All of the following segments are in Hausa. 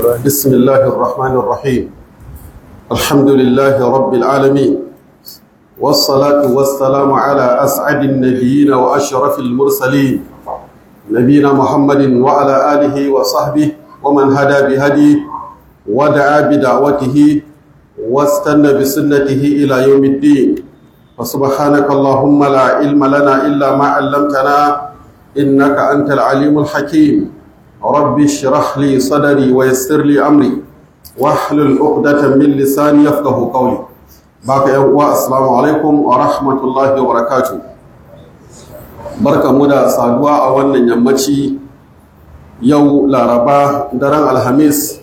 بسم الله الرحمن الرحيم الحمد لله رب العالمين والصلاة والسلام على أسعد النبيين وأشرف المرسلين نبينا محمد وعلى آله وصحبه ومن هدى بهديه ودعا بدعوته واستنى بسنته إلى يوم الدين فسبحانك اللهم لا علم لنا إلا ما علمتنا إنك أنت العليم الحكيم رب اشرح لي صدري ويسر لي أمري واحلل عقدة من لساني يفقه قولي باقي يوم السلام عليكم ورحمة الله وبركاته barka mu da saduwa a wannan yammaci yau laraba daren alhamis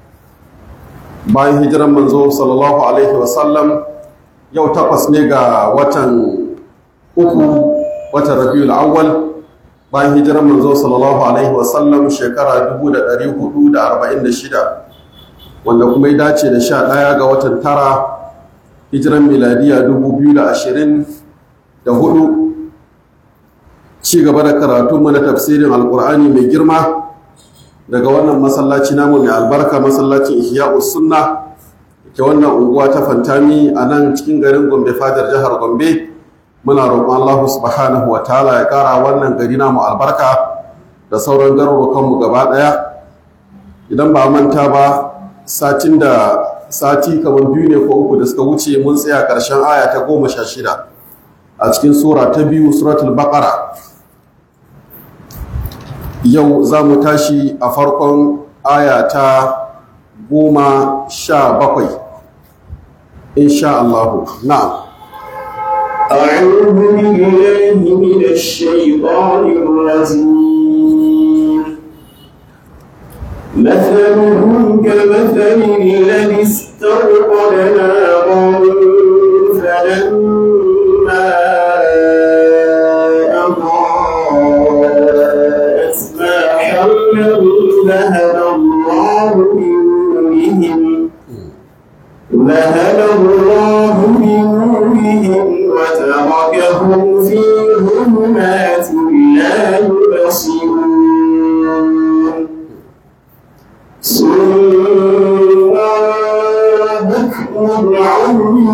bayan hijiran manzo sallallahu alaihi wasallam yau takwas ne ga watan uku watan rabiul awwal bayan hijiran manzo sallallahu alaihi wasallam shekara 1446 wanda kuma ya dace da sha ɗaya ga watan tara hijiran miladiya 2024 ci gaba da karatu mana tafsirin alkur'ani mai girma daga wannan masallaci namu mai albarka masallacin ihya'us sunna ke wannan unguwa ta fantami a nan cikin garin gombe fadar jihar gombe muna roƙon Allah subhanahu wa ta'ala ya ƙara wannan gari namu albarka da sauran garurukanmu gaba ɗaya idan ba manta ba satin da sati kamar biyu ne ko uku da suka wuce mun tsaya ƙarshen aya ta goma sha shida a cikin sura ta biyu suratul baqara yau za mu tashi a farkon aya ta goma sha bakwai insha Allah na'am أعوذ بالله من الشيطان الرجيم مثلهم كمثل الذي استوقد نارا فلما أضاءت ما حوله ذهب الله بنورهم ذهب الله بنورهم وتركهم في ظلمات لا يبصرون صم بكم عمي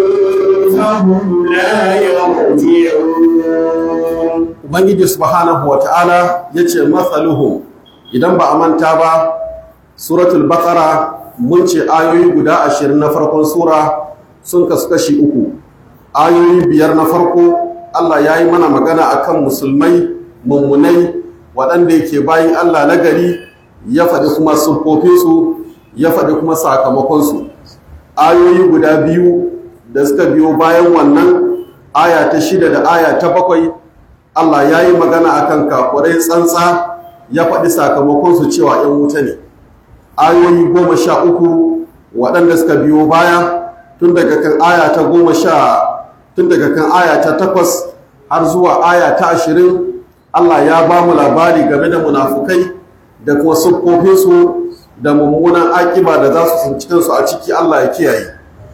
فهم لا يرجعون ubangiji subhanahu wa ta'ala ya ce matsaluhu idan ba a manta ba suratul baqara mun ce ayoyi guda ashirin na farkon sura sun kasu kashi uku ayoyi biyar na farko allah ya yi mana magana akan musulmai mummunai waɗanda yake bayan allah na gari ya faɗi kuma siffofinsu ya faɗi kuma sakamakonsu ayoyi guda biyu da suka biyo bayan wannan aya ta shida da aya ta bakwai Allah ya yi magana akan kafurai tsantsa ya faɗi sakamakonsu cewa ‘yan wuta ne ayoyi goma sha uku waɗanda suka biyo baya tun daga kan aya ta goma sha tun daga kan aya ta takwas har zuwa aya ta ashirin Allah ya ba mu labari game da munafukai da kuma siffofinsu da mummunan akiba da za su tsinci kansu a ciki Allah ya kiyaye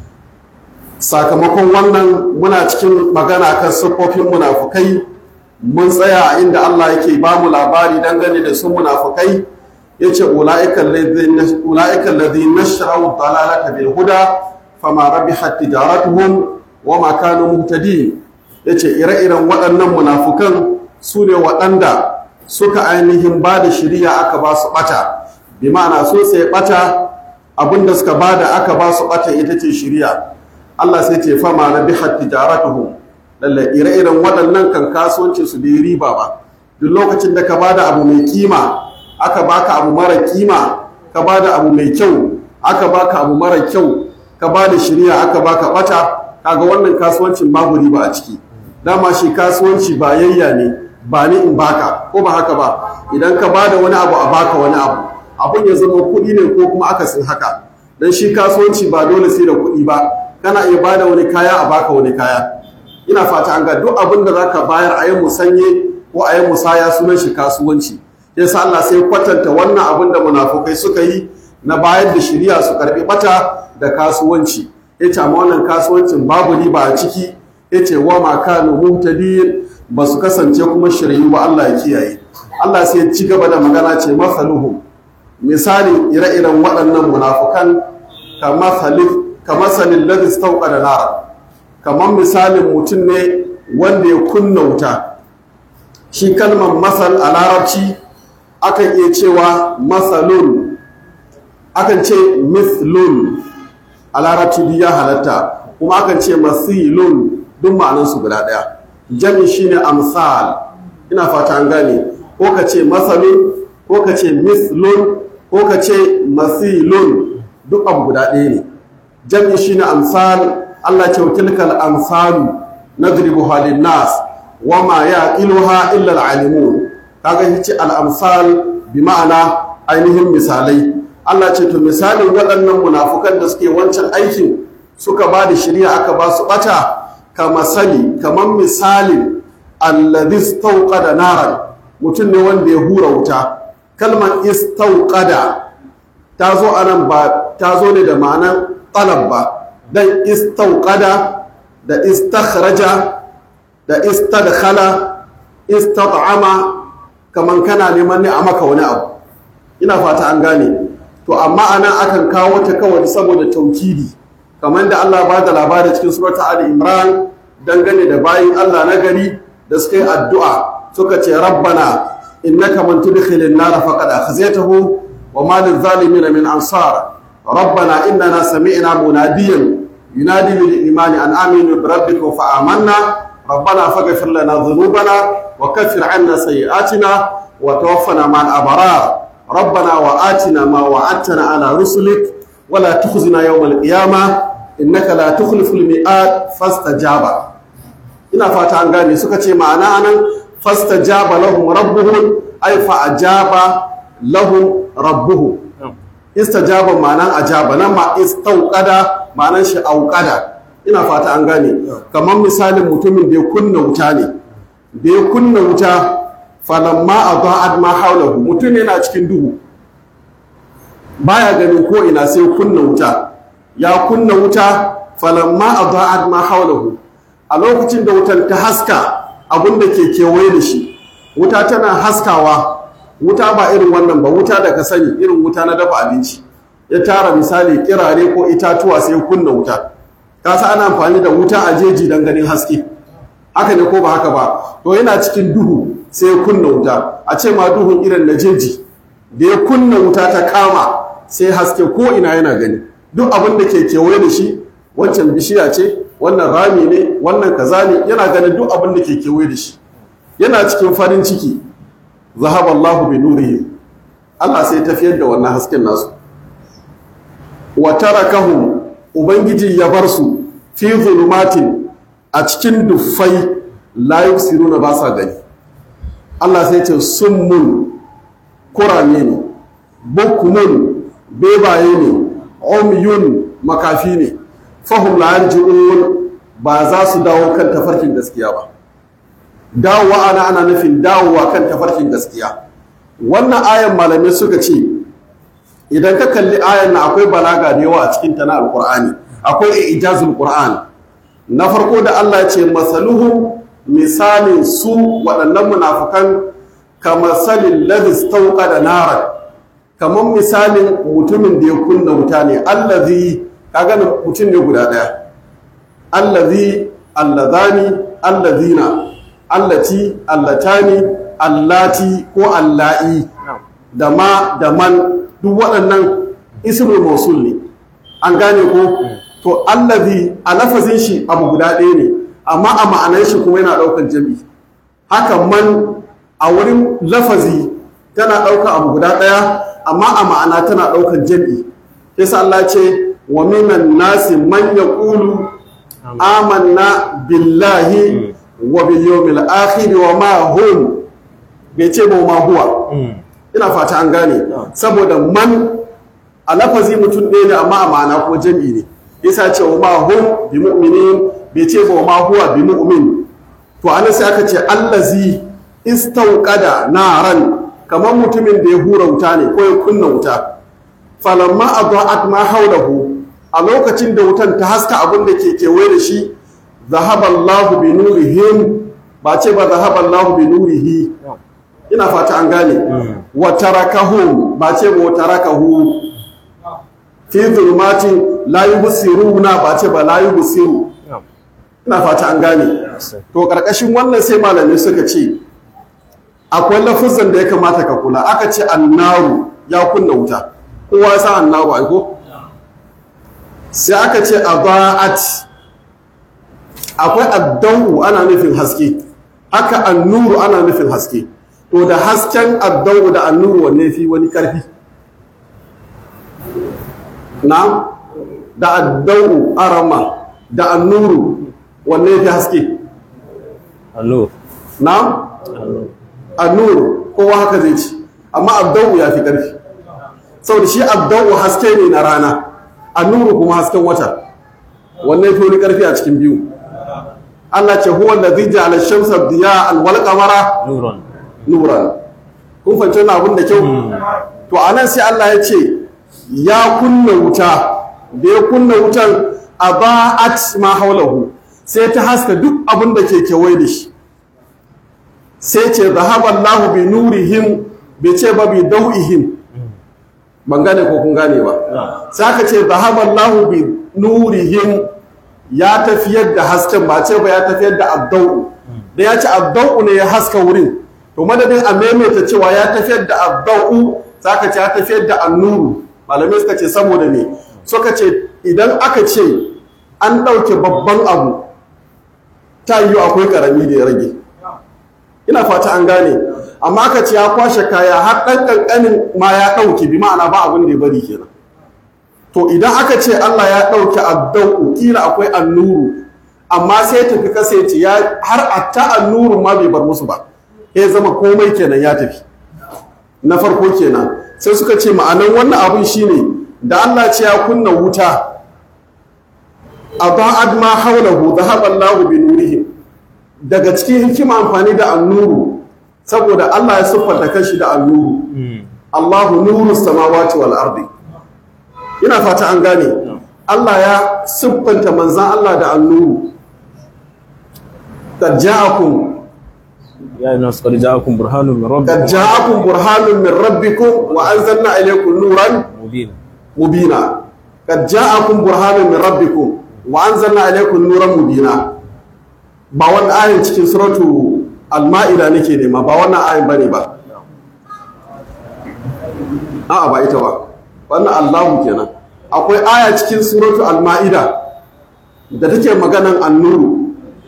sakamakon wannan muna cikin magana kan siffofin munafukai mun tsaya a inda Allah yake ba mu labari dangane da su munafukai yace ulaiikal ladhina nashraw dalalata bil huda fama rabihat tijaratuhum wama kanu muhtadin yace ire-iren waɗannan munafukan su ne waɗanda suka ainihin ba da shiriya aka ba su ɓata bi ma'ana so sai ɓata abinda suka ba da aka ba su ɓata ita ce shiriya Allah sai ce fama rabihat tijaratuhum lalle ire-iren waɗannan kan kasuwancin su bai riba ba duk lokacin da ka bada abu mai kima aka baka abu mara kima ka bada abu mai kyau aka baka abu mara kyau ka bada shirya aka baka bata kaga wannan kasuwancin babu riba a ciki dama shi kasuwanci ba yayya ne ba ni in baka ko ba haka ba idan ka bada wani abu a baka wani abu abun ya zama kuɗi ne ko kuma akasin haka dan shi kasuwanci ba dole sai da kuɗi ba kana iya bada wani kaya a baka wani kaya ina fata an ga duk abin da zaka bayar a yi musanye ko a yi musaya sunan shi kasuwanci yasa Allah sai kwatanta wannan abin da munafukai suka yi na bayar da shiriya su karbi bata da kasuwanci yace amma wannan kasuwancin babu riba a ciki yace wa ma kanu muhtadin ba su kasance kuma shirayu ba Allah ya kiyaye Allah sai ya ci gaba da magana ce masaluhum misali ire-iren waɗannan munafukan kamar salin ladis tauka da nara kamar misalin mutum ne wanda ya kunna wuta shi kalmar masal a larabci akan iya cewa masalun akan ce mithlun a larabci duk ya halatta kuma akan ce masilun duk ma'anansu guda ɗaya jami shine amsal ina fata an gane ko ka ce masalun ko ka ce mithlun ko ka ce masilun duk abu guda ɗaya ne jami shine amsal Allah ce tilkal amsalu nadribuha lin nas wama yaqiluha illa al-alimun kaga yace al-amsal bi ma'ana ainihin misalai Allah ce to misalin waɗannan munafukan da suke wancan aikin suka ba da shari'a aka ba su bata kama sali kamar misalin alladhi istawqada naran mutum ne wanda ya hura wuta kalmar istawqada ta zo anan ba ta zo ne da ma'anar talab ba dan istawqada da istakhraja da istadkhala istat'ama kaman kana neman ne a maka wani abu ina fata an gane to amma anan akan kawo ta kawai saboda taukidi kamar da Allah ba da labari cikin surata Ali Imran dangane da bayin Allah na gari da suka yi addu'a suka ce rabbana innaka man tudkhilin nar faqad akhzaytahu wa ma lil zalimin min ansar rabbana innana sami'na munadiyan yunadi lil imani an aminu bi rabbikum fa amanna ربنا فاغفر لنا ذنوبنا وكفر عنا سيئاتنا وتوفنا مع الأبرار ربنا وآتنا ما وعدتنا على رسلك ولا تخزنا يوم القيامة إنك لا تخلف الميعاد فاستجاب ina fata an gane suka ce ma'ana anan fastajaba lahum rabbuhum ay fa ajaba lahum rabbuhum istajaba ma'anan ajaba nan ma istauqada ma'anan shi auqada ina fata an gane kamar misalin mutumin da ya kunna wuta ne da ya kunna wuta falamma adaa'at ma haulahu mutum yana cikin duhu baya ganin ko ina sai kunna wuta ya kunna wuta falamma adaa'at ma haulahu a lokacin da wutan ta haska abin da ke kewaye da shi wuta tana haskawa wuta ba irin wannan ba wuta da ka sani irin wuta na dafa abinci ya tara misali kirare ko itatuwa sai kunna wuta kasa ana amfani da wuta a jeji don ganin haske haka ne ko ba haka ba to yana cikin duhu sai ya kunna wuta a ce ma duhun irin na jeji da ya kunna wuta ta kama sai haske ko ina yana gani duk abin da ke kewaye da shi wancan bishiya ce wannan rami ne wannan kaza ne yana ganin duk abin da ke kewaye da shi yana cikin farin ciki zahaballahu bi nurihi Allah sai tafiyar da wannan hasken nasu wa tarakahum ubangiji ya bar su fi zulumatin a cikin duffai la yusiruna ba sa gani Allah sai ce summun kurame ne bukumun bebaye ne umyun makafi ne fahum la yarji'un ba za su dawo kan tafarkin gaskiya ba dawowa ana ana nufin dawowa kan tafarkin gaskiya wannan ayan malamai suka ce idan ka kalli ayan na akwai balaga da yawa a cikin ta na alqur'ani akwai ijazul qur'an na farko da Allah ya ce masaluhu misalin su waɗannan munafukan kamar salin ladis tauka da nara kamar misalin mutumin da ya kunna wuta ne allazi kaga mutum ne guda ɗaya allazi allazani allazina allati allatani allati ko alla'i da ma da man duk waɗannan ismul mausul ne an gane ko to allazi a lafazin shi abu guda ɗaya ne amma a ma'anar shi kuma yana ɗaukar jami haka man a wurin lafazi tana ɗaukar abu guda ɗaya amma a ma'ana tana ɗaukar jami yasa Allah ce wa minan nasi man yaqulu amanna billahi wa bil yawmil akhir wa ma hum bai ce ba ma huwa ina fata an gane saboda man a lafazi mutum ɗaya ne amma a ma'ana ko jami ne yasa ce wa ma hum bi mu'minin bai ce ba ma huwa bi mu'min to anan sai aka ce allazi istauqada naran kamar mutumin da ya hura wuta ne ko ya kunna wuta falamma adaat ma haulahu a lokacin da wutan ta haska abin da ke kewaye da shi zahaballahu bi nurihim ba ce ba zahaballahu bi nurihi ina fata an gane wa tarakahum ba ce ba wa tarakahu fi zulmatin la yubsiruna ba ce ba la yubsiru ina fata an gane to karkashin wannan sai malamai suka ce akwai lafuzan da ya kamata ka kula aka ce annaru ya kunna wuta kowa ya san annaru aiko sai aka ce adaat akwai addau ana nufin haske haka annuru ana nufin haske to da hasken addau da annuru wanne fi wani karfi na da addau arama da annuru wanne fi haske Allo. na annuru kowa haka zai ci amma addau ya fi karfi saboda shi addau haske ne na rana annuru kuma hasken wata wanne fi wani karfi a cikin biyu Allah ce huwa allazi ja'ala ash-shamsa diya'an wal qamara Nuron. nuran kun fahimci wannan abin da kyau to anan sai Allah ya ce ya kunna wuta da ya kunna wutan aba'at ma haulahu sai ta haska duk abin da ke kewaye da shi sai ce zahaba Allahu bi nurihim bai ce ba bi dau'ihim ban gane ko kun gane ba sai aka ce zahaba Allahu bi nurihim ya tafiyar da hasken ba ce ba ya tafiyar da addau da ya ce addau ne ya haska wurin to madadin a maimaita cewa ya tafiyar da addau ka ce ya tafiyar da annuru malamai suka ce saboda ne suka ce idan aka ce an ɗauke babban abu ta yiwu akwai ƙarami da ya rage ina fata an gane amma aka ce ya kwashe kaya har ɗan ƙanƙanin ma ya ɗauke bi ma'ana ba abin da ya bari kenan to idan aka ce Allah ya ɗauki addau kila akwai annuru amma sai tafi kasance ya har atta annuru ma bai bar musu ba ya zama komai kenan ya tafi na farko kenan sai suka ce ma'anan wannan abun shine da Allah ce ya kunna wuta aba'ad ma haulahu dhahaba Allahu bi nurihim daga cikin hikima amfani da annuru saboda Allah ya siffanta kanshi da annuru Allahu nuru samawati wal ardi ina fata an gane Allah ya siffanta manzan Allah da annuru qad ja'akum Ya yi nasu ƙarja akun burhanun min rabbi. qad ja'akum burhanun min rabbikum wa anzalna ilaykum nuran Mubin. mubina qad ja'akum burhanun min rabbikum wa anzalna ilaykum nuran mubina ba wannan ayin cikin suratu al-ma'ida nake nema ba wannan ayin bane ba a'a ba ita ba wannan Allahu kenan akwai aya cikin suratu al-ma'ida da take maganan annuru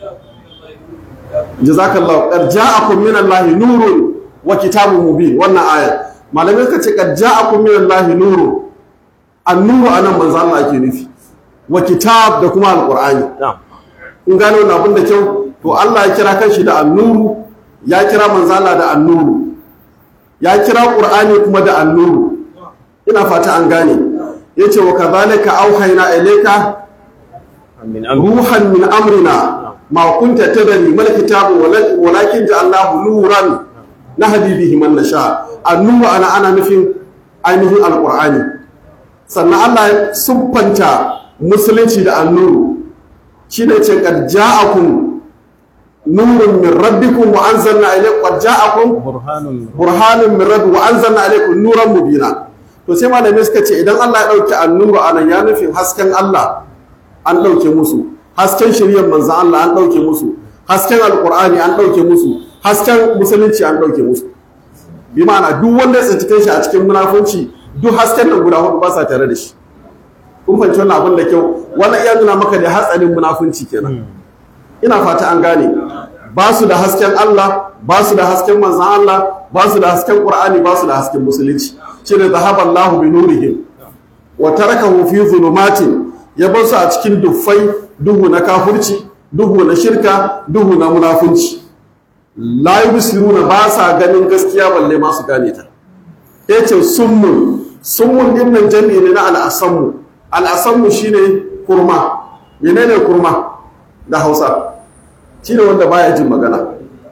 jazakallahu qad ja'akum min Allahi nurun wa kitabun mubin wannan aya malamai suka ce qad ja'akum min Allahi nurun annuru anan manzo Allah ake nufi wa kitab da kuma alqur'ani Na'am. kun gano wannan abin da kyau to Allah ya kira kanshi da annuru ya kira manzo Allah da annuru ya kira qur'ani kuma da annuru ina fata an gane yace wa kadhalika auhayna ilayka Min amri. ruhan min amrina ma kunta tadri mal kitabu wala- walakin ja'alnahu nuran nahdi bihi man nasha annuru ana ana nufin ainihin alqur'ani sannan Allah ya siffanta musulunci da annuru shi ne ce qad ja'akum nurun min rabbikum wa anzalna ilaykum qad ja'akum Burhanun min burhanun min rabbi wa anzalna alaykum nuran mubina to sai malamai suka ce idan Allah ya dauki annuru anan ya nufin hasken Allah an dauke musu hasken shiriyar manzon Allah an dauke musu hasken alqur'ani an dauke musu hasken musulunci an dauke musu bi ma'ana duk wanda ya tsinci kanshi a cikin munafunci duk hasken nan guda hudu ba sa tare da shi kun fahimci wannan abin da kyau wannan iya nuna maka da hatsarin munafunci kenan ina fata an gane ba su da hasken Allah ba su da hasken manzan Allah ba su da hasken Qur'ani ba su da hasken musulunci shine zahaba Allahu bi nurihim wa tarakahu fi zulumatin ya bar su a cikin duffai duhu na kafirci duhu na shirka duhu na munafunci la yubsiruna ba sa ganin gaskiya balle ma su gane ta yace summun summun din nan jami'i ne na al'asammu al'asammu shine kurma menene kurma da Hausa shine wanda baya jin magana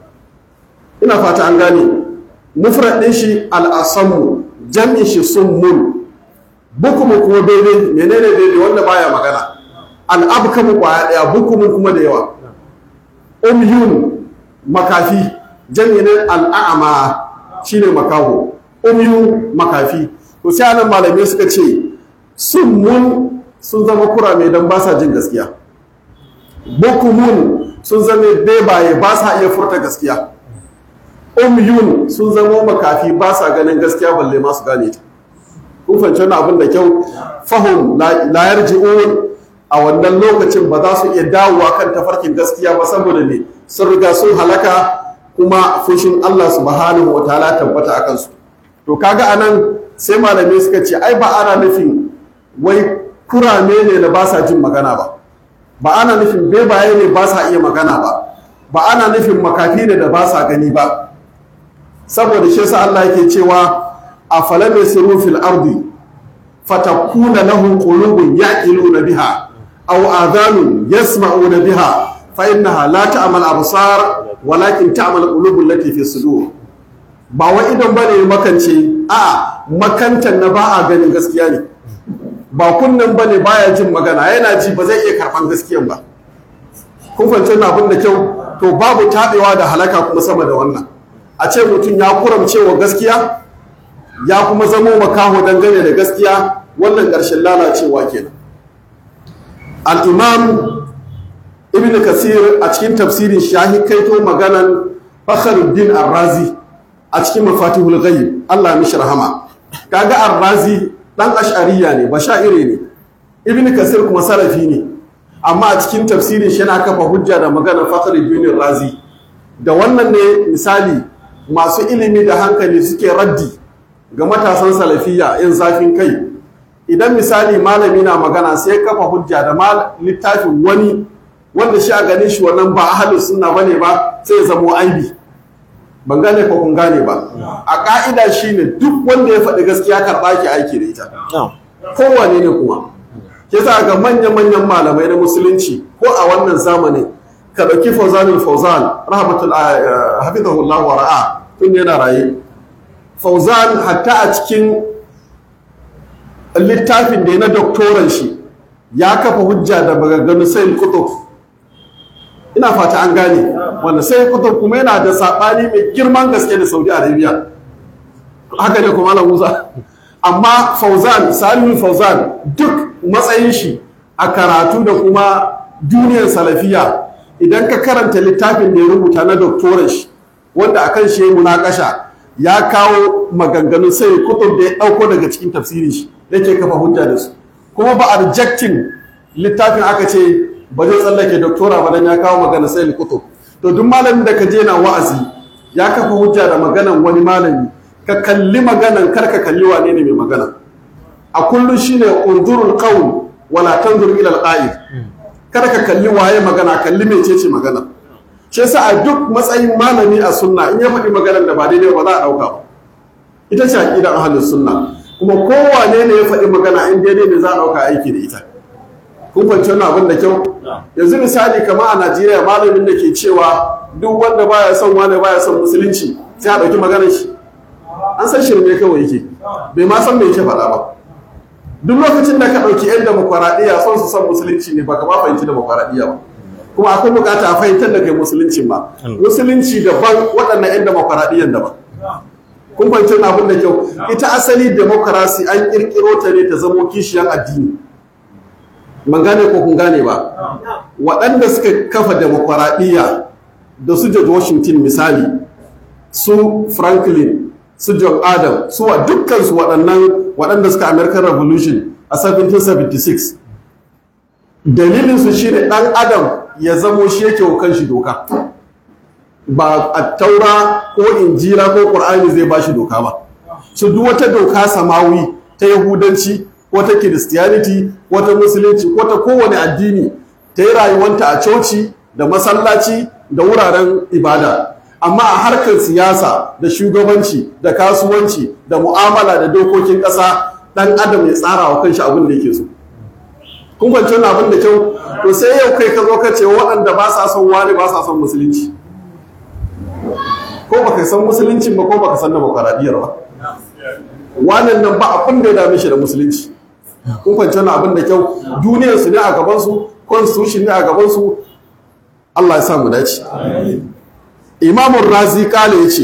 ina fata an gane mufrad din shi al'asammu jami'in shi summun bukumu kuma daidai menene daidai wanda baya magana al'abkamu kwaya daya bukumu kuma da yawa umyun makafi jami'in al'a'ama shine makaho umyu makafi to sai anan malamai suka ce summun sun zama kurame dan ba sa jin gaskiya bukumun sun zama bebaye ba sa iya furta gaskiya umyun sun zama makafi ba sa ganin gaskiya balle ma su gane ta kun fahimci wannan abin da kyau fahim la yarji'un a wannan lokacin ba za su iya dawowa kan tafarkin gaskiya ba saboda ne sun riga sun halaka kuma fushin Allah subhanahu wataala tabbata akan su to kaga anan sai malamai suka ce ai ba ana nufin wai kurame ne da ba sa jin magana ba ba ana nufin bebaye ne ba sa iya magana ba ba ana nufin makafi ne da ba sa gani ba saboda shi yasa Allah yake cewa afalam yasiru fil ardi fatakuna lahum qulubun yaqiluna biha aw adhanun yasma'una biha fa innaha la ta'mal absar walakin ta'mal qulubul lati fi sudur ba wa idan bane makance a makantan na ba a ganin gaskiya ne ba kunnan bane baya jin magana yana ji ba zai iya karban gaskiyan ba kun fahimci abin da kyau to babu tabewa da halaka kuma sama da wannan a ce mutum ya kuramce wa gaskiya ya kuma zamo makaho dangane da gaskiya wannan ƙarshen lalacewa kenan al-imam ibn kasir a cikin tafsirin shahi kaito maganan fakhruddin ar-razi a cikin mafatihul ghaib Allah mishi rahama kaga ar-razi dan ash'ariya ne bashaire ne ibn kasir kuma salafi ne amma a cikin tafsirin shi yana kafa hujja da maganar fakhruddin ar-razi da wannan ne misali masu ilimi da hankali suke raddi ga matasan salafiya yin zafin kai idan misali malami na magana sai kafa hujja da littafin wani wanda shi a ganin shi wannan ba ahalin sunna bane ba sai ya zamo aibi ban gane ko kun gane ba a ka'ida shine duk wanda ya faɗi gaskiya karɓa ki aiki da ita kowane ne kuma ke sa ga manyan-manyan malamai na musulunci ko a wannan zamanin ka ɗauki fauzanul fauzan rahmatul hafizahullahu wa ra'a tun yana raye fauzan hatta a cikin littafin da ya na doktoran shi ya kafa hujja da bagaganu sai kutub ina fata an gane wanda sai kutub kuma yana da saɓani mai girman gaske da saudi arabia haka ne kuma ala musa amma fauzan salihu fauzan duk matsayin shi a karatu da kuma duniyar salafiya idan ka karanta littafin da ya rubuta na doktoran shi wanda akan shi ya munakasha ya kawo maganganun sai kutub da ya ɗauko daga cikin tafsirin shi da ke kafa hujja da su kuma ba a rejecting littafin aka ce ba zai tsallake doktora ba dan ya kawo magana sai kutub to duk malamin da ka je na wa'azi ya kafa hujja da maganan wani malami ka kalli maganan kar ka kalli wane ne mai magana a kullum shine unzurul qawl wala tanzur ila al kada ka kalli waye magana kalli mecece magana shi yasa a duk matsayin malami a sunna in ya faɗi maganar da ba daidai ba za a ɗauka ba ita ce aƙidar ahlus sunna kuma kowane ne ya faɗi magana in daidai ne za a ɗauka aiki da ita kun fahimci wannan abin da kyau yanzu misali kamar a Najeriya malamin da ke cewa duk wanda baya son wani baya son musulunci sai a ɗauki maganar shi an san shirme kawai yake bai ma san me yake faɗa ba duk lokacin da ka ɗauki 'yan demokuraɗiyya son su son musulunci ne ba ka ma fahimci demokuraɗiyya ba kuma akwai bukata a fahimtar da kai musulunci ba musulunci daban waɗannan 'yan demokuraɗiyyan daban kun fahimci na abin da kyau ita asali demokarasi an ƙirƙiro ta ne ta zamo kishiyan addini ban gane ko kun gane ba waɗanda suka kafa demokuraɗiyya da su George Washington misali su Franklin su John Adam su wa dukkansu waɗannan waɗanda suka American Revolution a 1776 dalilinsu shi ne ɗan adam ya zamo shi yake wa kanshi doka ba a taura ko injira ko ƙur'ani zai ba shi doka ba su duk wata doka samawi ta yahudanci ko ta kiristiyaniti ko ta musulunci ko ta kowane addini ta yi rayuwanta a coci da masallaci da wuraren ibada amma a harkar siyasa da shugabanci da kasuwanci da mu'amala da dokokin ƙasa ɗan adam ya tsara wa kanshi abin da yake so kun kwanci wani abin da kyau to sai yau kai ka zo ka ce waɗanda ba sa son wani ba sa son musulunci ko baka san musuluncin ba ko baka san demokaradiyyar ba wannan nan ba abin da ya dame shi da musulunci kun kwanci wani abin da kyau duniyar su ne a gaban su constitution ne a gaban su Allah ya sa mu dace Imam Razi kale yace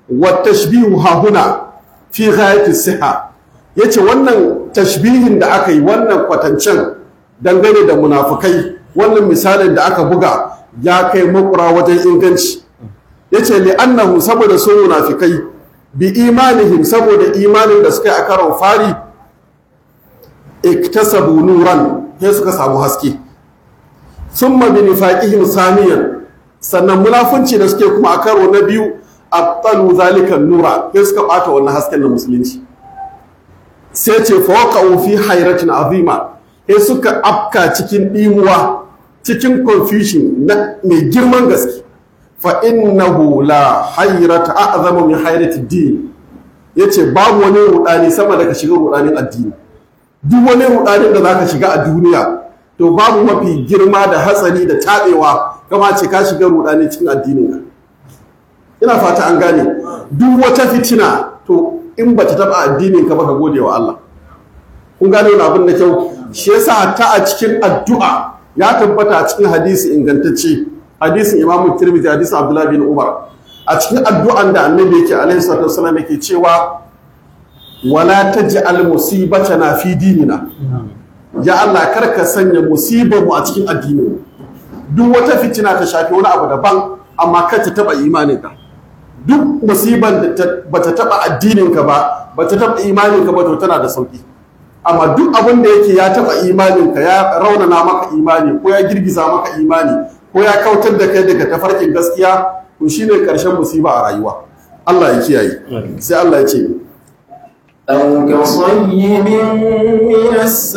wa tashbihu hahuna fi ghayati siha yace wannan tashbihin da aka yi wannan kwatancen dangane da munafukai wannan misalin da aka buga ya kai makura wajen inganci yace li annahu saboda su munafikai bi imanihim saboda imanin da suka yi a karon fari iktasabu nuran sai suka samu haske summa bi nifaqihim saniyan sannan munafunci da suke kuma a karo na biyu abtalu zalika nura sai suka bata wannan hasken na musulunci sai ce fawqa'u fi hayratin azima sai suka afka cikin dimuwa cikin confusion na mai girman gaske fa innahu la hayrata a'zama min hayrati din yace babu wani rudani sama da ka shiga rudanin addini duk wani rudanin da zaka shiga a duniya to babu mafi girma da hatsari da tabewa kama ce ka shiga rudani cikin addinin ka ina fata an gane duk wata fitina to in ba ta taba addinin ka ba ka gode wa Allah kun gane wani abin da kyau shi yasa ta a cikin addu'a ya tabbata a cikin hadisi ingantacce hadisin Imam Tirmidhi hadisin Abdullah bin Umar a cikin addu'an da Annabi yake alaihi salatu wasallam yake cewa wala taj'al musibatana fi dinina ya Allah kar ka sanya musibar mu a cikin addinin duk wata fitina ta shafi wani abu daban amma kar ta taba imanin ka duk musibar da bata taba addinin ka ba bata taba imanin ka ba to tana da sauki amma duk abin da yake ya taba imanin ka ya raunana maka imani ko ya girgiza maka imani ko ya kautar da kai daga tafarkin gaskiya to shine karshen musiba a rayuwa Allah ya kiyaye sai Allah ya ce أو كصيب من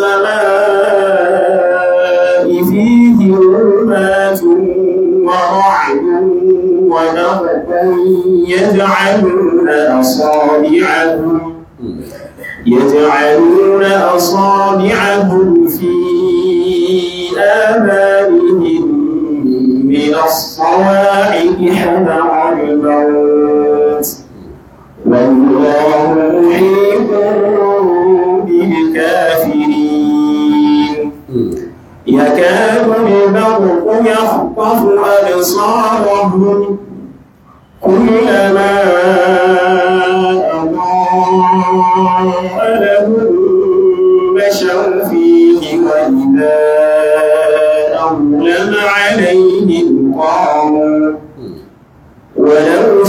السماء فيه ظلمات ورعد وبرق يجعلون أصابعهم يجعلون أصابعهم في آذانهم من الصواعق حذر الموت والله محيط بالكافرين يكاد البرق يخطف أبصارهم كلما أضاء لهم مشوا فيه وإذا أظلم عليهم قاموا ولو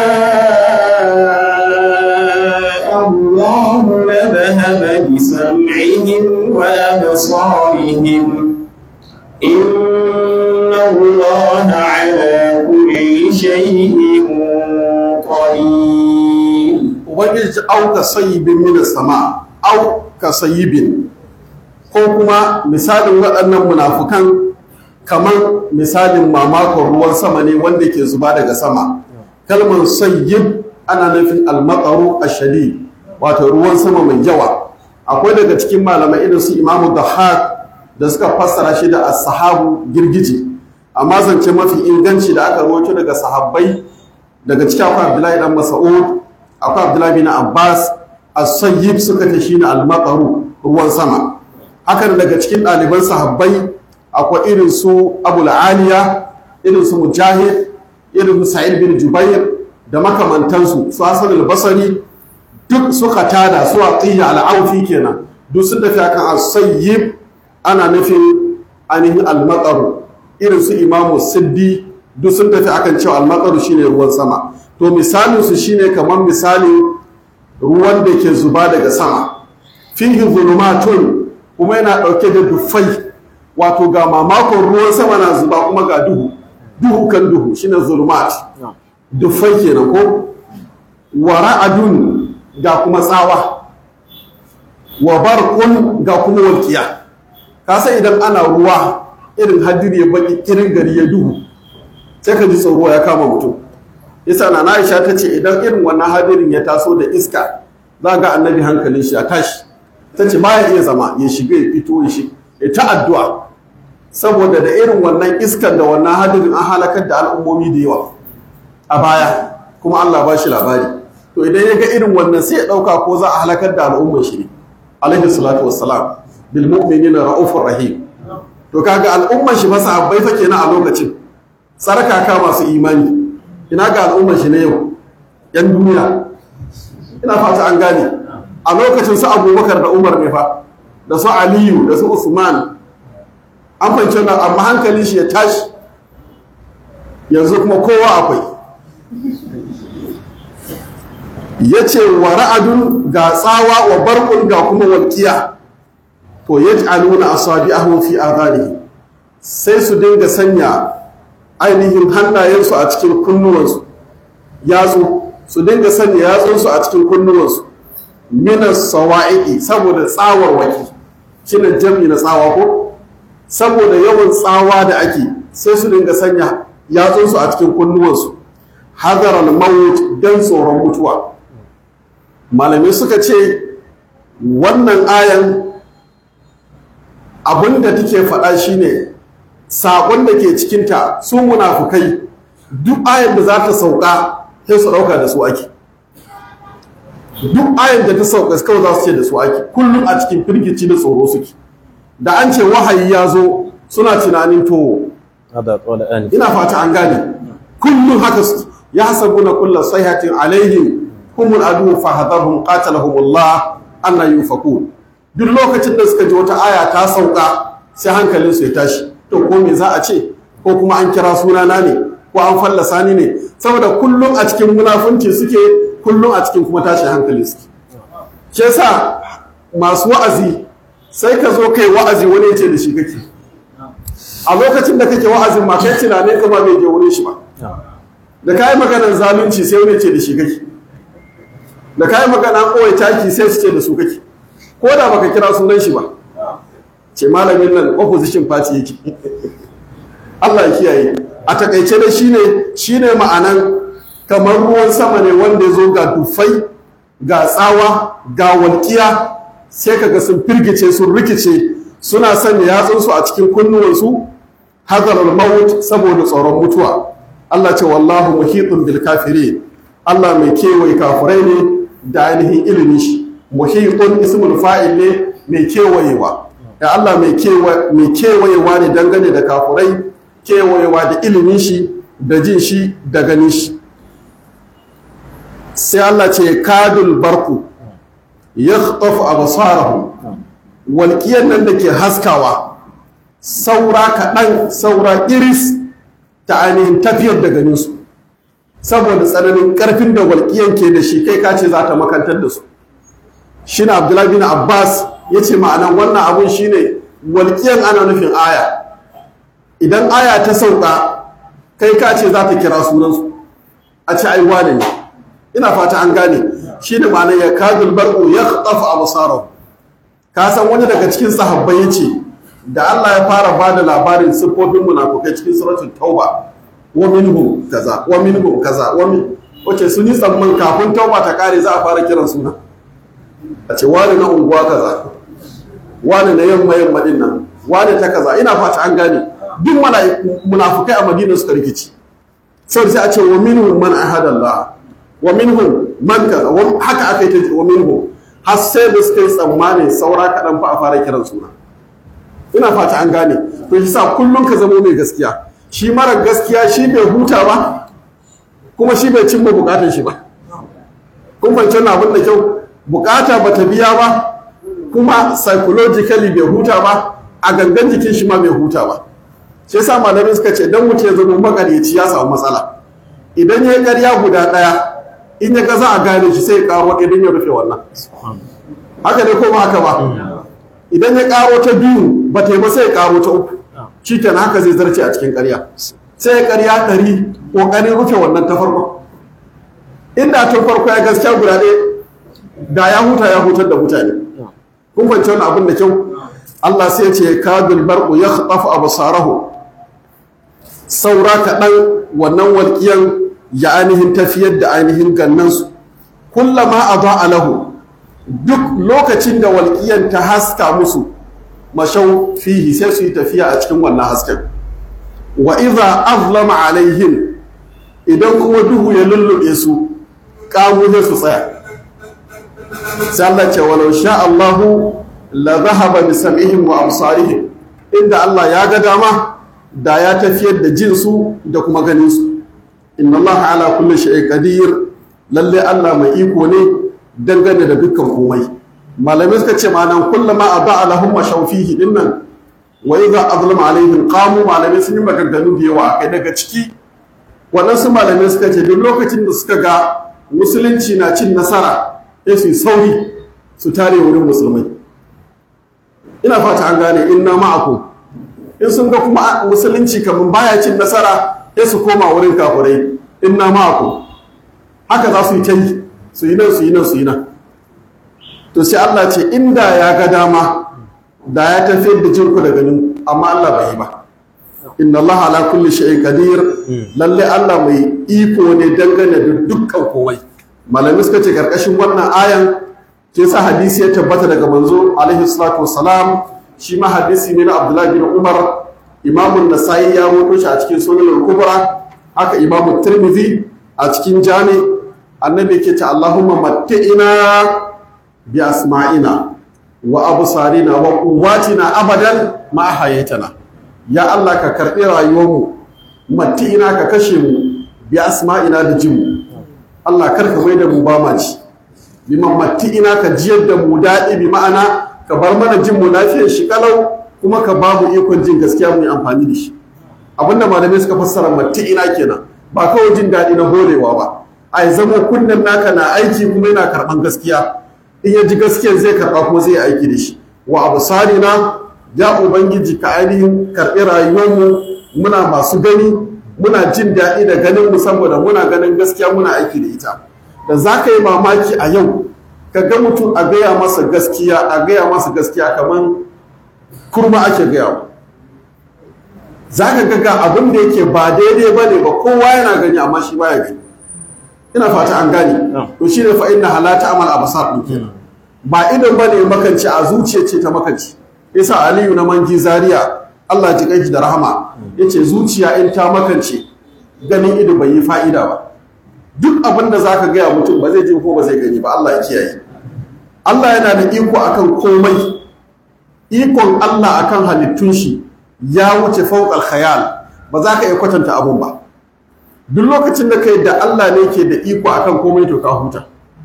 شاء الله لذهب بسمعهم وأبصارهم إن الله على كل شيء قدير ubangiji ci auka sayibin mina sama auka sayibin ko kuma misalin waɗannan munafukan kamar misalin mamakon ruwan sama ne wanda ke zuba daga sama kalmar sayyib ana nufin almakaru ashadi wato ruwan sama mai yawa akwai daga cikin malamai irin su imamu dahak da suka fassara shi da as-sahabu girgije amma zance mafi inganci da aka rawaito daga sahabbai daga cikin akwai abdullahi dan mas'ud akwai abdullahi bin abbas as-sayyib suka ce shine al-maqaru ruwan sama hakan daga cikin ɗaliban sahabbai akwai irin su abul aliya irin su mujahid irin su sa'id bin jubair da makamantansu su hasan al-basri duk suka tada su atiya al-aufi kenan duk sun tafi akan as-sayyib ana nufin ainihin al-maqaru irin su imamu siddi duk sun tafi akan cewa al-maqaru shine ruwan sama to misalin su shine kamar misalin ruwan da ke zuba daga sama fihi zulumatun kuma yana dauke da dufai wato ga mamakon ruwan sama na zuba kuma ga duhu duhu kan duhu shine zulumat dufai kenan ko wa ra'adun ga kuma tsawa wa barqun ga kuma walqiya ka san idan ana ruwa irin hadiri ya baki irin gari ya duhu sai ka ji tsoro ya kama mutum yasa na Aisha ta ce idan irin wannan hadirin ya taso da iska za ga annabi hankalin shi ya tashi ta ce baya iya zama ya shiga ya fito ya shiga ya ta addu'a saboda da irin wannan iskan da wannan hadirin an halakar da al'ummomi da yawa a baya kuma Allah ba shi labari to idan ya ga irin wannan sai ya ɗauka ko za a halakar da al'ummar shi ne alaihi salatu wassalam bil mu'minina ra'ufur rahim to kaga al'ummar shi fa sahabbai fa kenan a lokacin sarkaka masu imani ina ga al'ummar shi na yau yan duniya ina fata an gane a lokacin su abubakar da umar ne fa da su aliyu da su usman an fahimci wannan amma hankali shi ya tashi yanzu kuma kowa akwai ya ce wa ra'adun ga tsawa wa barkun ga kuma walƙiya to ya ji aluna a sabi a fi a sai su dinga sanya ainihin hannayensu a cikin kunnuwansu yatsu su dinga sanya yatsunsu a cikin kunnuwansu minas sawa'iqi saboda tsawar waki shine jami na tsawa ko saboda yawan tsawa da ake sai su dinga sanya yatsunsu a cikin kunnuwansu hadar al-maut dan tsoron mutuwa malamai suka ce wannan ayan abinda take faɗa shine saƙon da ke cikinta su munafukai duk ayan da za ta sauka sai su ɗauka da su ake duk ayan da ta sauka kawai za su ce da su ake kullum a cikin firgici da tsoro suke da an ce wahayi ya zo suna tunanin to هذا قول آنف ina fata an gane kullum haka su ya hasabuna kullu sayhatin alaihim humul adu fa hadarhum qatalahumullah anna yufakun duk lokacin da suka ji wata aya ta sauka sai hankalin su ya tashi to ko me za a ce ko kuma an kira sunana ne ko an fallasa ni ne saboda kullum a cikin munafunci suke kullum a cikin kuma tashin hankali suke shi yasa masu wa'azi sai ka zo kai wa'azi wani ya ce da shi kake a lokacin da kake wa'azin ma kai tunanin ka ba bai je wurin shi ba da kayi maganar zalunci sai wani ce da shi kake da kayi magana kowai taki sai su ce da su kake ko da baka kira sunan shi ba ce malamin nan opposition party yake Allah ya kiyaye a takaice da shine shine ma'anan kamar ruwan sama ne wanda ya zo ga dufai ga tsawa ga walƙiya sai kaga sun firgice sun rikice suna sanya yatsunsu a cikin kunnuwansu hadarar maut saboda tsoron mutuwa Allah ce wallahu muhitun bil kafirin Allah mai kewaye kafirai ne da ainihin ilimin shi muhitun ismul fa'il ne mai kewayewa ya Allah mai kewayewa ne dangane da kafirai kewayewa da ilimin shi da jin shi da ganin shi sai Allah ce kadul barku yakhtafu absarahum walƙiyar nan da ke haskawa saura kaɗan saura iris ta ainihin tafiyar da ganinsu saboda tsananin ƙarfin da walƙiyar ke da shi kai kace za ta makantar da su shi na abdullahi bin abbas ya ce ma'anan wannan abun shi ne walƙiyar ana nufin aya idan aya ta sauka kai kace za ta kira sunansu a ce ai wane ne ina fata an gane shi ne ma'anan ya kadul bar'u ya ƙafa abu ka san wani daga cikin sahabbai ya ce da Allah ya fara ba da labarin siffofin munafukai cikin suratul tauba wa minhum kaza wa minhum kaza wa min wace sun yi tsamman kafin tauba ta kare za a fara kiran suna a ce wani na unguwa kaza wani na yamma yamma din nan wani ta kaza ina fata an gane duk munafukai a madina suka rikici sai sai a ce wa minhum man ahadallah wa minhum man kaza haka aka yi ta wa minhum har sai da suka yi tsammanin saura kaɗan fa a fara kiran suna ina fata an gane to shi sa kullum ka zamo mai gaskiya shi mara gaskiya shi bai huta ba kuma shi bai cimma bukatun shi ba kun fahimci wannan abin da kyau bukata ba ta biya ba kuma psychologically bai huta ba a gangan jikin shi ma bai huta ba shi yasa malamai suka ce dan mutum ya zama makaryaci ya samu matsala idan ya yi ƙarya guda ɗaya in ya ga za a gane shi sai ya karo idan ya rufe wannan haka ne ko ba haka ba idan ya karo ta biyu ba ta yi ba sai ya karo ta uku shi kenan haka zai zarce a cikin ƙarya sai ya ƙarya ɗari ƙoƙarin rufe wannan ta farko inda tun farko ya gaskiya guda ɗaya da ya huta ya hutar da mutane kun fahimci wani abin da kyau Allah sai ya ce kadul barqu yakhtafu absarahu saura kaɗan wannan walƙiyan ya ainihin tafiyar da ainihin gannansu kullama a ba lahu duk lokacin da walƙiyan ta haska musu mashau fihi sai su yi tafiya a cikin wannan hasken wa iza azlama alaihin idan kuma duhu ya lullube su kamu zai su tsaya sai Allah ce walau sha Allahu la zahaba bi sam'ihim wa absarihim inda Allah ya ga dama da ya tafiyar da jinsu da kuma ganinsu inna Allah ala kulli shay'in qadir lalle Allah mai iko ne dangane da dukkan komai malamai suka ce ma'anan kullama aba lahum mashawfihi dinnan wa idza azlama alaihim qamu malamai sun yi maganganu da yawa kai daga ciki waɗansu malamai suka ce duk lokacin da suka ga musulunci na cin nasara sai su yi sauri su tare wurin musulmai ina fata an gane inna ma'akum in sun ga kuma musulunci kamar baya cin nasara sai su koma wurin kafirai inna ma'akum haka za su yi ta yi su yi nan su yi nan su yi nan to sai Allah ce inda ya ga dama da ya tafiyar da jinku da ganin amma Allah bai yi ba inna Allah ala kulli shay'in qadir lalle Allah mai iko ne dangane da dukkan komai malami suka ce karkashin wannan ayan ke sa hadisi ya tabbata daga manzo alaihi salatu wassalam shi ma hadisi ne na Abdullah bin Umar Imam nasai ya rawaito shi a cikin Sunan al-Kubra haka Imam Tirmidhi a cikin Jami annabi ke ta Allahumma matti'ina bi asma'ina wa absarina wa quwwatina abadan ma hayatana ya Allah ka karɓi rayuwarmu matti'ina ka kashe mu bi asma'ina da jinmu Allah kar ka mai da mu ba ma ji biman matti'ina ka jiyar da mu daɗi bi ma'ana ka bar mana jin mu lafiyar shi kalau kuma ka ba mu ikon jin gaskiya mu yi amfani da shi abinda malamai suka fassara matti'ina kenan ba kawai jin daɗi na horewa ba a zama kunnen naka na aiki kuma yana karɓan gaskiya in ya ji gaskiyar zai karɓa kuma zai aiki da shi wa abu sarina ya ubangiji ka ainihin karɓi rayuwarmu muna masu gani muna jin daɗi da ganin mu saboda muna ganin gaskiya muna aiki da ita da za ka yi mamaki a yau ka ga mutum a gaya masa gaskiya a gaya masa gaskiya kamar kurma ake gaya za ka ga abin da yake ba daidai ba ne ba kowa yana gani amma shi baya gani ina fata an gane to shi ne fa inna halata amal abasar din kenan ba idan bane makanci a zuciya ce ta makanci yasa aliyu na manji zaria Allah ji kanki da rahama yace zuciya in ta makance ganin ido bai yi fa'ida ba duk abin da zaka gaya mutum ba zai ji ko ba zai gani ba Allah ya kiyaye Allah yana da iko akan komai ikon Allah akan halittun shi ya wuce fawqal khayal ba za ka iya kwatanta abun ba duk lokacin da kai da Allah ne ke da iko akan komai to ka huta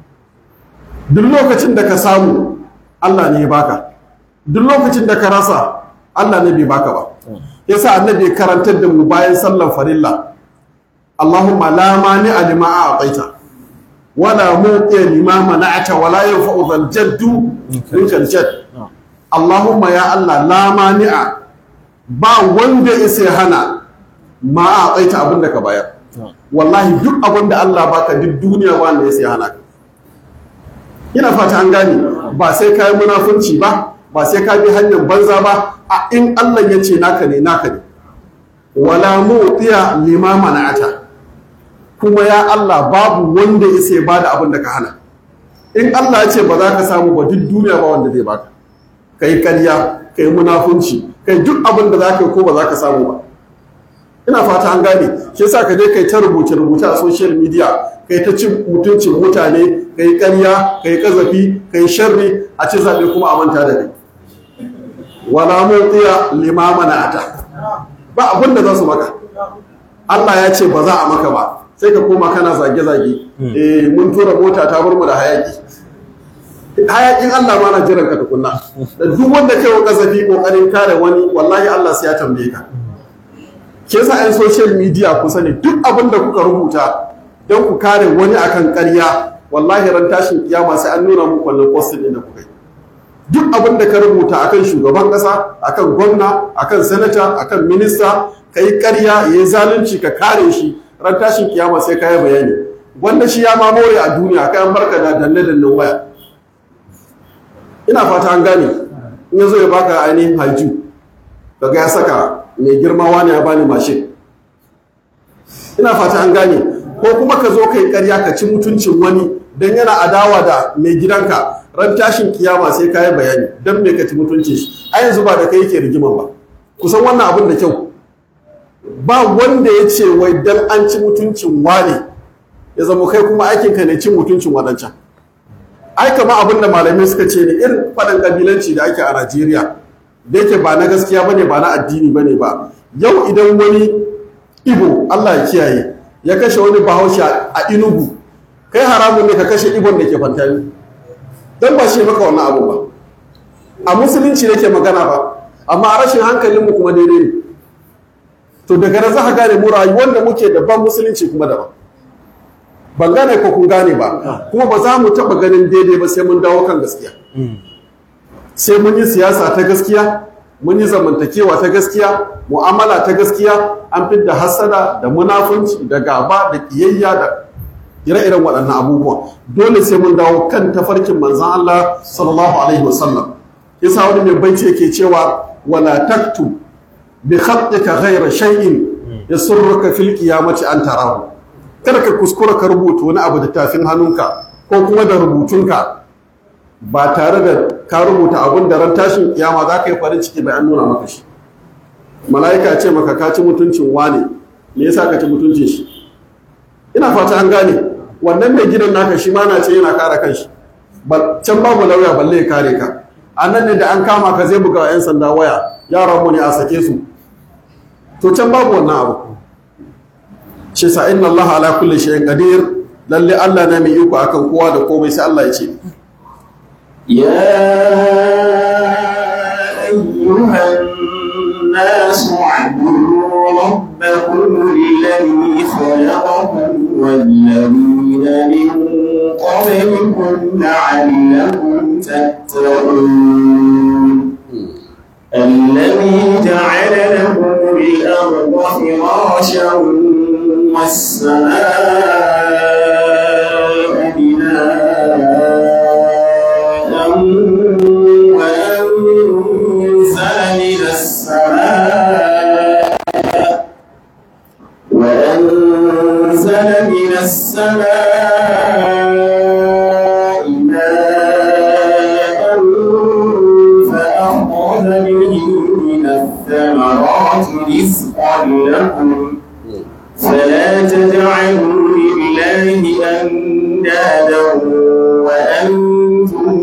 duk lokacin da ka samu Allah ne ya baka duk lokacin da ka rasa Allah ne bai baka ba yasa annabi karantar da mu bayan sallar farilla Allahumma la mani lima a'taita wala muqiya lima mana'ata wala yanfa'u dhal jaddu minkal jadd Allahumma ya Allah la mani'a ba wanda ya hana ma a'taita abinda ka bayar wallahi duk abin da Allah baka duk duniya ba wanda ya sai hana ka ina fata an gane ba sai ka yi munafunci ba ba sai ka bi hanyar banza ba a in Allah ya ce naka ne naka ne wala mu'tiya lima mana'ata kuma ya Allah babu wanda ya sai bada abin da ka hana in Allah ya ce ba za ka samu ba duk duniya ba wanda zai baka kai karya kai munafunci kai duk abin da za ka yi ko ba za ka samu ba ina fata an gane shi yasa ka je kai ta rubuce rubuce a social media kai ta cin mutuncin mutane kai ƙarya kai kazafi kai sharri a ci zaɓe kuma a manta da kai wala mutiya limamana ata ba abin da za su maka Allah ya ce ba za a maka ba sai ka koma kana zage zage eh mun tura mota ta bar mu da hayaki hayakin Allah ma na jiran ka tukunna da duk wanda kai wa kazafi kokarin kare wani wallahi Allah sai ya tambaye ka ke sa 'yan social media ku sani duk abin da kuka rubuta don ku kare wani akan ƙarya wallahi ran tashin kiyama sai an nuna muku wannan posting din da kuka yi duk abin da ka rubuta akan shugaban ƙasa akan gwamna akan sanata akan minista ka yi ƙarya ya yi zalunci ka kare shi ran tashin kiyama sai ka yi bayani wanda shi ya mamore a duniya kai an barka da danne dannen waya ina fata an gane in ya zo ya baka ainihin haju kaga ya saka mai girma wani ya bani mashin ina fata an gane ko kuma ka zo kai karya ka ci mutuncin wani don yana adawa da mai gidanka ran tashin kiyama sai ka yi bayani don me ka ci mutuncin shi a yanzu ba da kai yake rigiman ba kusan wannan abin da kyau ba wanda ya ce wai dan an ci mutuncin wane ya zama kai kuma aikinka ne cin mutuncin waɗancan ai kama abin da malamai suka ce ne irin faɗin ƙabilanci da ake a najeriya da yake ba na gaskiya bane ba na addini bane ba yau idan wani ibo Allah ya kiyaye ya kashe wani bahaushe a inugu kai haramun ne ka kashe ibon da ke fantami don ba shi maka wannan abu ba a musulunci nake magana ba amma a rashin hankalinmu kuma daidai ne to daga nan za ka gane mu rayuwar da muke daban musulunci kuma daban ban gane ko kun gane ba kuma ba za mu taɓa ganin daidai ba sai mun dawo kan gaskiya sai mun yi siyasa ta gaskiya mun yi zamantakewa ta gaskiya mu'amala ta gaskiya an fidda hasada da munafunci da gaba da kiyayya da ire-iren waɗannan abubuwa dole sai mun dawo kan tafarkin manzan Allah sallallahu alaihi wasallam yasa wani mai baiti yake cewa wala taktu bi khatika ghayra shay'in yasurruka fil qiyamati an tarahu kada ka kuskura ka rubuta wani abu da tafin hannunka ko kuma da rubutunka ba tare da ka rubuta abun da ran tashin kiyama za ka yi farin ciki bai an nuna maka shi mala'ika ce maka ka ci mutuncin wane me yasa ka ci mutuncin shi ina fata an gane wannan mai gidan naka shi ma na ce yana kare kanshi can babu lauya balle ya kare ka a nan ne da an kama ka zai buga 'yan sanda waya yaran mu ne a sake su to can babu wannan abu shi sa inna Allah ala kulli shay'in qadir lalle Allah na mai iko akan kowa da komai sai Allah ya ce يا أيها الناس اعبدوا ربكم الذي خلقكم والذين من قبلكم لعلكم تتقون الذي جعل لكم الأرض فراشا والسماء بناء وأنزل من السماء وأنزل من السماء ماء فأخرج به من الثمرات رزقا لكم فلا تجعلوا لله أندادا وأنتم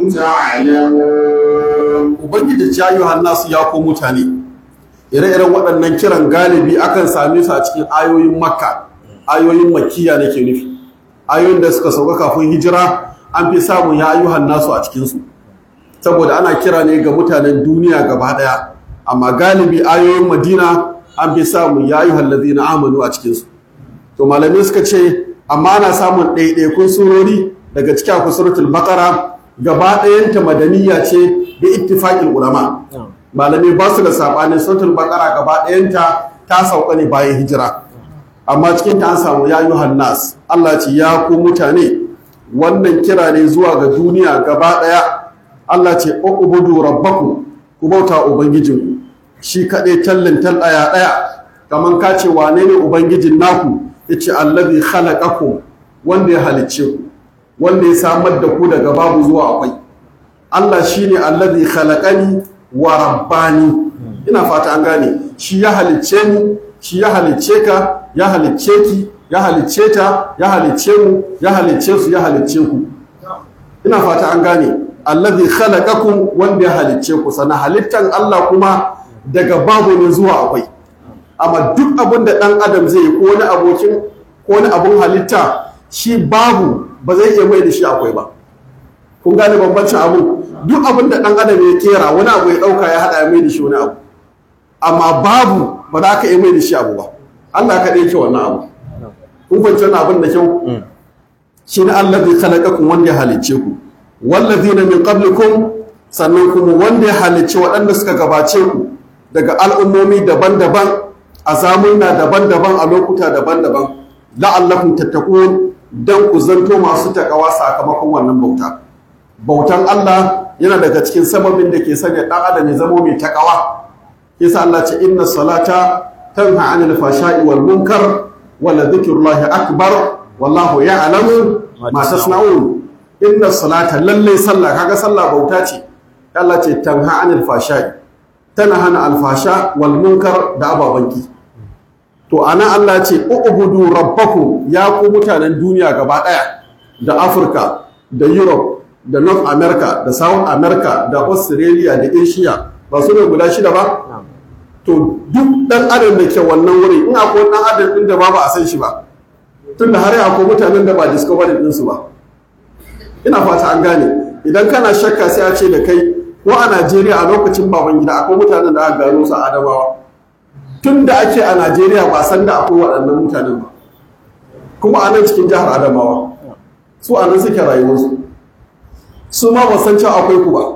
تعلمون ubangiji ya yi nasu ya ko mutane ire-iren waɗannan kiran galibi akan same su a cikin ayoyin makka ayoyin makiya nake nufi ayoyin da suka sauka kafin hijira an fi samun ya ayyuhan nasu a cikinsu saboda ana kira ne ga mutanen duniya gaba ɗaya amma galibi ayoyin madina an fi samun ya ayyuhan lazina amanu a cikinsu to malamai suka ce amma ana samun ɗaiɗaikun surori daga cikin akwai suratul baqara gaba ɗayanta madaniya ce bi ittifaqil ulama malamai ba su da sabanin suratul baqara gaba ɗayanta ta sauka ne bayan hijira amma cikin ta an samu ya yuhan nas Allah ce ya ku mutane wannan kira ne zuwa ga duniya gaba ɗaya Allah ce ubudu rabbakum ku bauta ubangijinku shi kaɗai tallin tal ɗaya ɗaya kaman ka ce wane ne ubangijin naku yace allazi khalaqakum wanda ya halicce ku wanda ya samar da ku daga babu zuwa akwai Allah shine allazi khalaqani wa rabbani ina fata an gane shi ya halicce ni shi ya halicce ka ya halicce ki ya halicce ta ya halicce mu ya halicce su ya halicce ku ina fata an gane allazi khalaqakum wanda ya halicce ku sana halittan Allah kuma daga babu ne zuwa akwai amma duk abin da dan adam zai yi ko wani abokin ko wani abun halitta shi babu ba zai iya mai da shi akwai ba kun gane bambancin abu duk abin da dan adam ya kera wani abu ya dauka ya hada ya mai da shi wani abu amma babu ba za ka iya mai da shi abu ba Allah ka yake wannan abu kun kwanci wannan abin da kyau shi ne Allah zai khalaqakum wanda ya halicce ku wallazina min qablikum sannan kuma wanda ya halicce waɗanda suka gabace ku daga al'ummomi daban-daban a zamuna daban-daban a lokuta daban-daban la'allakum tattaqun dan ku zanto masu takawa sakamakon wannan bauta bautan Allah yana daga cikin sababin da ke sanya dan adam ya zama mai takawa yasa Allah ce inna salata tanha 'anil fashai wal munkar wa la dhikrullahi akbar wallahu ya'lamu ma tasna'un inna salata lalle sallah kaga sallah bauta ce Allah ce tanha 'anil fashai tana hana alfasha wal munkar da ababanki to ana Allah ce ubudu rabbakum ya ku mutanen duniya gaba daya da Afirka da Europe da North America da South America da Australia da Asia ba su ne guda shida ba to duk dan adam da ke wannan wuri in akwai dan adam din da ba ba a san shi ba tun da har yi akwai mutanen da ba discovery ɗinsu ba ina fata an gane idan kana shakka sai a ce da kai ko a najeriya a lokacin baban gida akwai mutanen da aka gano su a adamawa tun da ake a najeriya ba san da akwai waɗannan mutanen ba kuma a nan cikin jihar adamawa su a nan suke rayuwarsu su ma ba san cewa akwai ku ba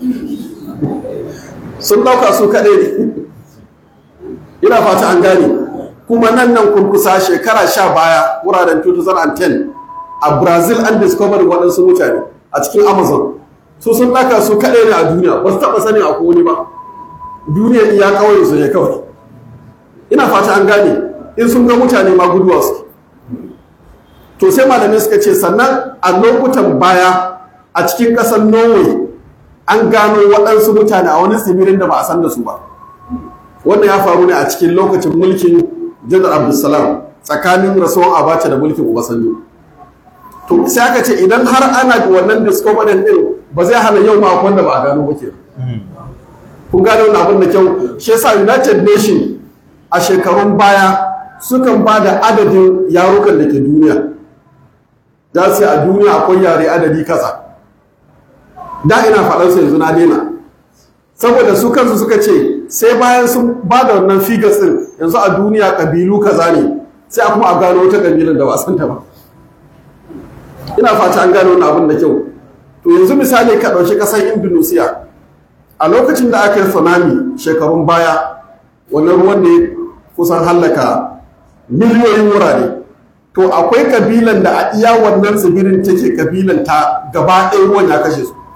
sun ɗauka su kaɗai ne ina fata an gane kuma nan nan kurkusa shekara sha baya wuraren 2010 a brazil an discover waɗansu mutane a cikin amazon su sun ɗaka su kaɗai ne a duniya ba su taɓa sanin akwai wani ba duniya iya kawai su ne kawai ina fata an gane in sun ga mutane ma guduwa su to sai malamai suka ce sannan a lokutan baya a cikin ƙasar norway an gano waɗansu mutane a wani tsibirin da ba a san da su ba wannan ya faru ne a cikin lokacin mulkin janar abdulsalam tsakanin rasuwan abacha da mulkin obasanjo to sai aka ce idan har ana wannan discovery din ba zai hana yau ma wanda ba a gano ba ke kun gano wannan abin da kyau shi yasa united nation a shekarun baya sukan ba da adadin yarukan da ke duniya za su a duniya akwai yare adadi kasa da ina faɗansu yanzu na daina saboda su kansu suka ce sai bayan sun ba da wannan figures din yanzu a duniya ƙabilu kaza ne sai a kuma a gano wata ƙabilar da ba san ta ba ina fata an gano wannan abin da kyau to yanzu misali ka ɗauki ƙasar indonesia a lokacin da aka yi tsunami shekarun baya wannan ruwan ne kusan hallaka miliyoyin wurare to akwai kabilan da a iya wannan tsibirin take kabilan ta gaba ɗaya ruwan ya kashe su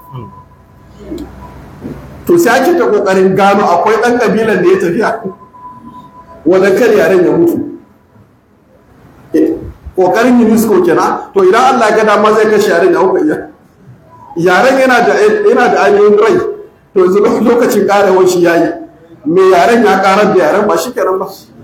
to sai ake ta kokarin gano akwai ɗan kabilan da ya tafiya wadda kan yaren ya mutu kokarin unesco kenan to idan allah ga dama zai kashe yaren ya kuka iya yaren yana da yana da ainihin rai to yanzu lokacin karewar shi yayi me yaren ya karar da yaren ba shi kenan ba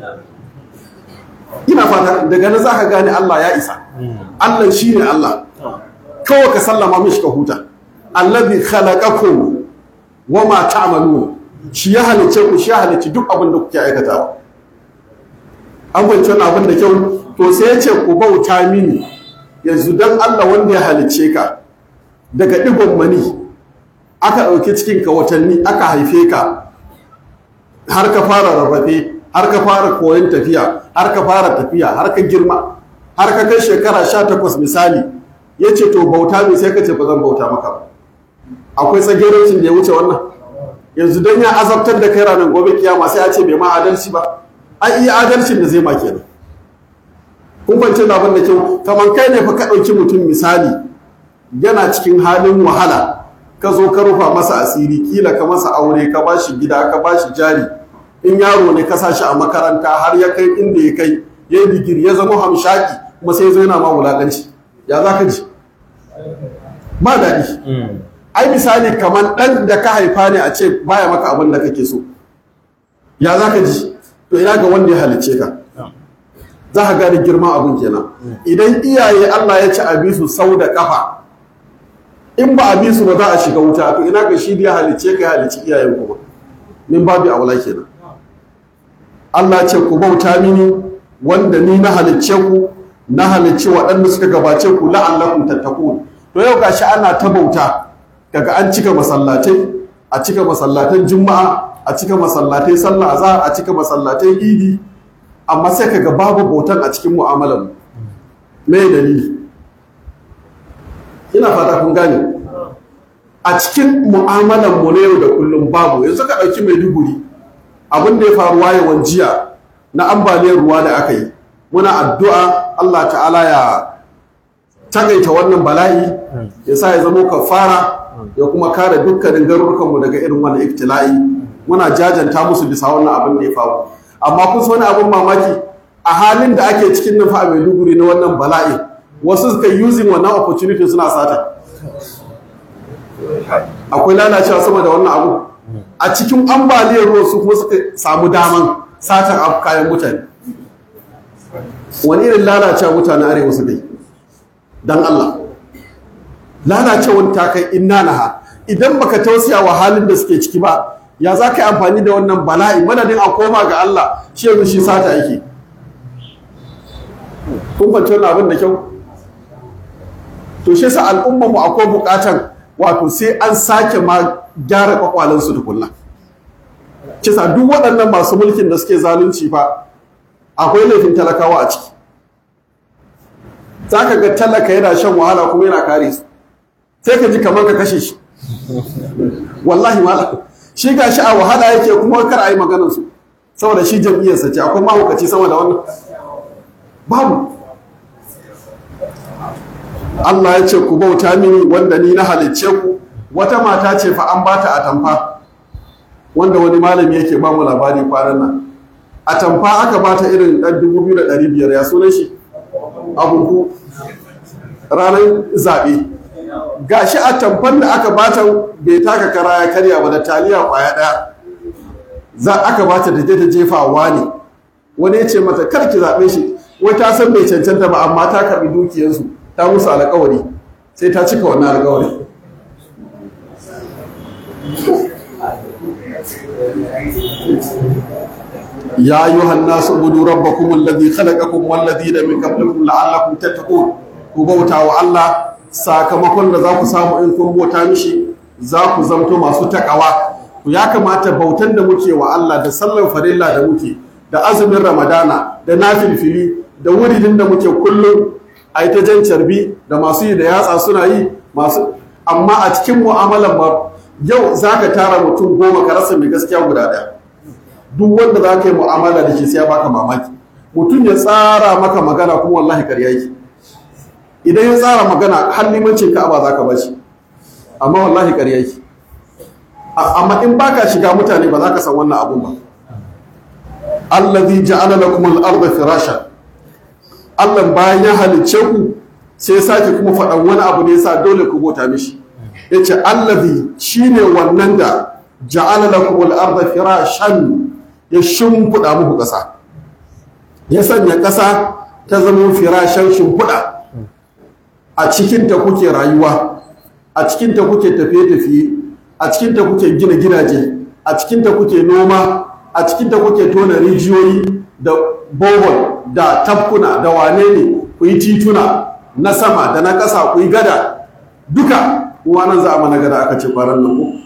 ina fata daga nan zaka gane Allah ya isa Allah shine Allah kawai ka sallama mishi ka huta allazi khalaqakum wama ta'malun shi ya halice ku shi ya halice duk abin da kuke aikatawa an fahimci wannan abin da kyau to sai ya ce ku bauta mini yanzu dan Allah wanda ya halice ka daga digon mani aka ɗauki cikin ka watanni aka haife ka har ka fara rarrafe har ka fara koyon tafiya har ka fara tafiya har ka girma har ka kai shekara sha takwas misali ya ce to bauta ne sai ka ce ba zan bauta maka ba akwai tsagerancin da ya wuce wannan yanzu don ya azabtar da kai ranar gobe kiyama sai a ce bai ma adalci ba an iya adalcin da zai ma kenan kun kwanci abin da kyau kamar kai ne fa ka ɗauki mutum misali yana cikin halin wahala ka zo ka rufa masa asiri kila ka masa aure ka bashi gida ka bashi jari in yaro ne ka sashi a makaranta har ya kai inda ya kai ya yi digiri ya zama hamshaki kuma sai zai na ma wulaƙanci ya za ka ji ba daɗi ai misali kamar ɗan da ka haifa ne a ce baya maka abin da kake so ya za ka ji to ina ga wanda ya halicce ka za ka gane girman abin kenan idan iyaye Allah ya ci abi su sau da kafa in ba abi su ba za a shiga wuta to ina ga shi da ya halicce ka ya halicci iyayen kuma min babu aula kenan Allah ce ku bauta mini wanda ni na halicce ku na halicci waɗanda suka gabace ku la'allakum tattaqun to yau gashi ana ta bauta kaga an cika masallatai a cika masallatan juma'a a cika masallatai sallah azhar a cika masallatai idi amma sai kaga babu bautan a cikin mu'amalar mu me dalili ina fata kun gane a cikin mu'amalar mu na yau da kullum babu yanzu ka ɗauki maiduguri abin da ya faru wayewan jiya na ambaliyar ruwa da aka yi muna addu'a Allah ta'ala ya tagaita wannan bala'i ya sa ya zama kafara ya kuma kare dukkanin garurukanmu daga irin wannan iftila'i muna jajanta musu bisa wannan abin da ya faru amma kun wani abin mamaki a halin da ake cikin nan fa a Maiduguri na wannan bala'i wasu suka using wannan opportunity suna sata akwai lalacewa sama da wannan abu a cikin ambaliyar ruwa su kuma suka samu daman satar kayan mutane wani irin lalacewa mutane arewa su kai don Allah lalacewar ta kai inna naha idan baka tausaya wa halin da suke ciki ba ya za ka yi amfani da wannan bala'i madadin a koma ga Allah shi yanzu shi sata yake kun fahimci wannan abin da kyau to shi yasa al'ummar mu akwai bukatan wato sai an sake ma gyara kwakwalen su tukunna kisa duk waɗannan masu mulkin da suke zalunci fa akwai laifin talakawa a ciki zaka ga talaka yana shan wahala kuma yana kare su sai ka ji kamar ka kashe shi wallahi malam shi ga shi a wahala yake kuma kar a yi maganar su saboda shi jam'iyyarsa ce akwai mahaukaci sama da wannan babu Allah ya ce ku bauta mini wanda ni na halicce ku wata mata ce fa an bata atamfa wanda wani malami yake ba mu labari kwanan nan atamfa aka bata irin dan 2500 ya sunan shi abubu ranar zaɓe gashi atamfan da aka bata bai taka kara ya karya ba da taliya kwaya ɗaya za aka bata da je ta jefawa ne wani ya ce mata kar ki zaɓe shi wai ta san bai cancanta ba amma ta karɓi dukiyarsu ta musu alƙawari sai ta cika wannan alƙawari ya ayyuhan nasu budu rabbakum alladhi khalaqakum walladhina min qablikum la'allakum tattaqun ku bauta wa Allah sakamakon da za ku samu in kun bauta mishi za ku zamto masu takawa to ya kamata bautan da muke wa Allah da sallar farilla da muke da azumin ramadana da nafilfili da wuridin da muke kullum a yi ta jan carbi da masu yi da yatsa suna yi masu amma a cikin mu'amalan ba yau za ka tara mutum goma ka rasa mai gaskiya guda ɗaya duk wanda za ka yi mu'amala da shi sai ya baka mamaki mutum ya tsara maka magana kuma wallahi karya yake idan ya tsara magana har limancin ka'aba za ka bashi amma wallahi karya yake amma in baka shiga mutane ba za ka san wannan abun ba allazi ja'ala lakum al-ardha firashan Allah bayan ya halicce ku sai sake kuma faɗan wani abu ne yasa dole ku bota mishi yace allazi shine wannan da ja'ala lakum al-ardha firashan ya shimfiɗa muku ƙasa ya sanya ƙasa ta zama firashan shimfiɗa a cikinta kuke rayuwa a cikinta kuke tafiye-tafiye a cikinta kuke gina gidaje a cikinta kuke noma a cikinta kuke tona rijiyoyi da bohol da tafkuna da wane ne ku yi tituna na sama da na ƙasa ku yi gada duka nan za a mana gada aka ce kwanan nan ku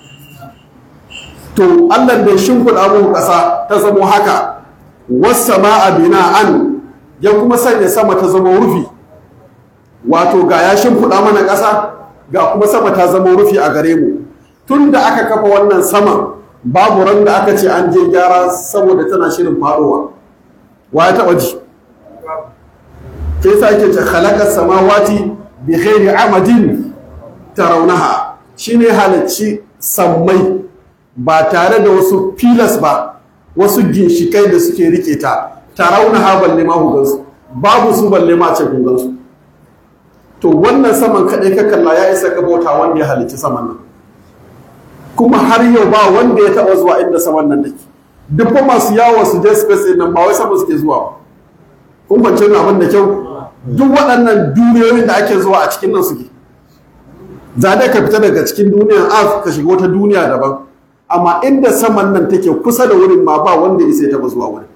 to allah da shimfiɗa muku ƙasa ta zamo haka wasu ma'a bina'an ya kuma sanya sama ta zama rufi wato ga ya shimfiɗa mana ƙasa ga kuma sama ta zama rufi a gare mu tun da aka kafa wannan saman babu ran da aka ce an je gyara saboda tana shirin faɗowa wa ya taɓa ji ke sa ke ce halakar samawati bi ghairi amadin tarawnaha shine halacci sammai ba tare da wasu filas ba wasu ginshikai da suke rike ta tarawnaha balle ma ku gansu babu su balle ma ce kun gansu to wannan saman kaɗai ka kalla ya isa ka bauta wanda ya halicci saman nan kuma har yau ba wanda ya taɓa zuwa inda saman nan take duk fa masu yawo su je space ɗin nan ba wai sama suke zuwa ba kun fahimci abin da kyau duk waɗannan duniyoyin da ake zuwa a cikin nan suke za dai ka fita daga cikin duniyar earth ka shiga wata duniya daban amma inda saman nan take kusa da wurin ma ba wanda ya sai taɓa zuwa wurin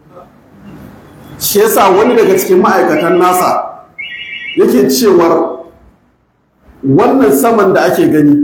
shi yasa wani daga cikin ma'aikatan nasa yake cewar wannan saman da ake gani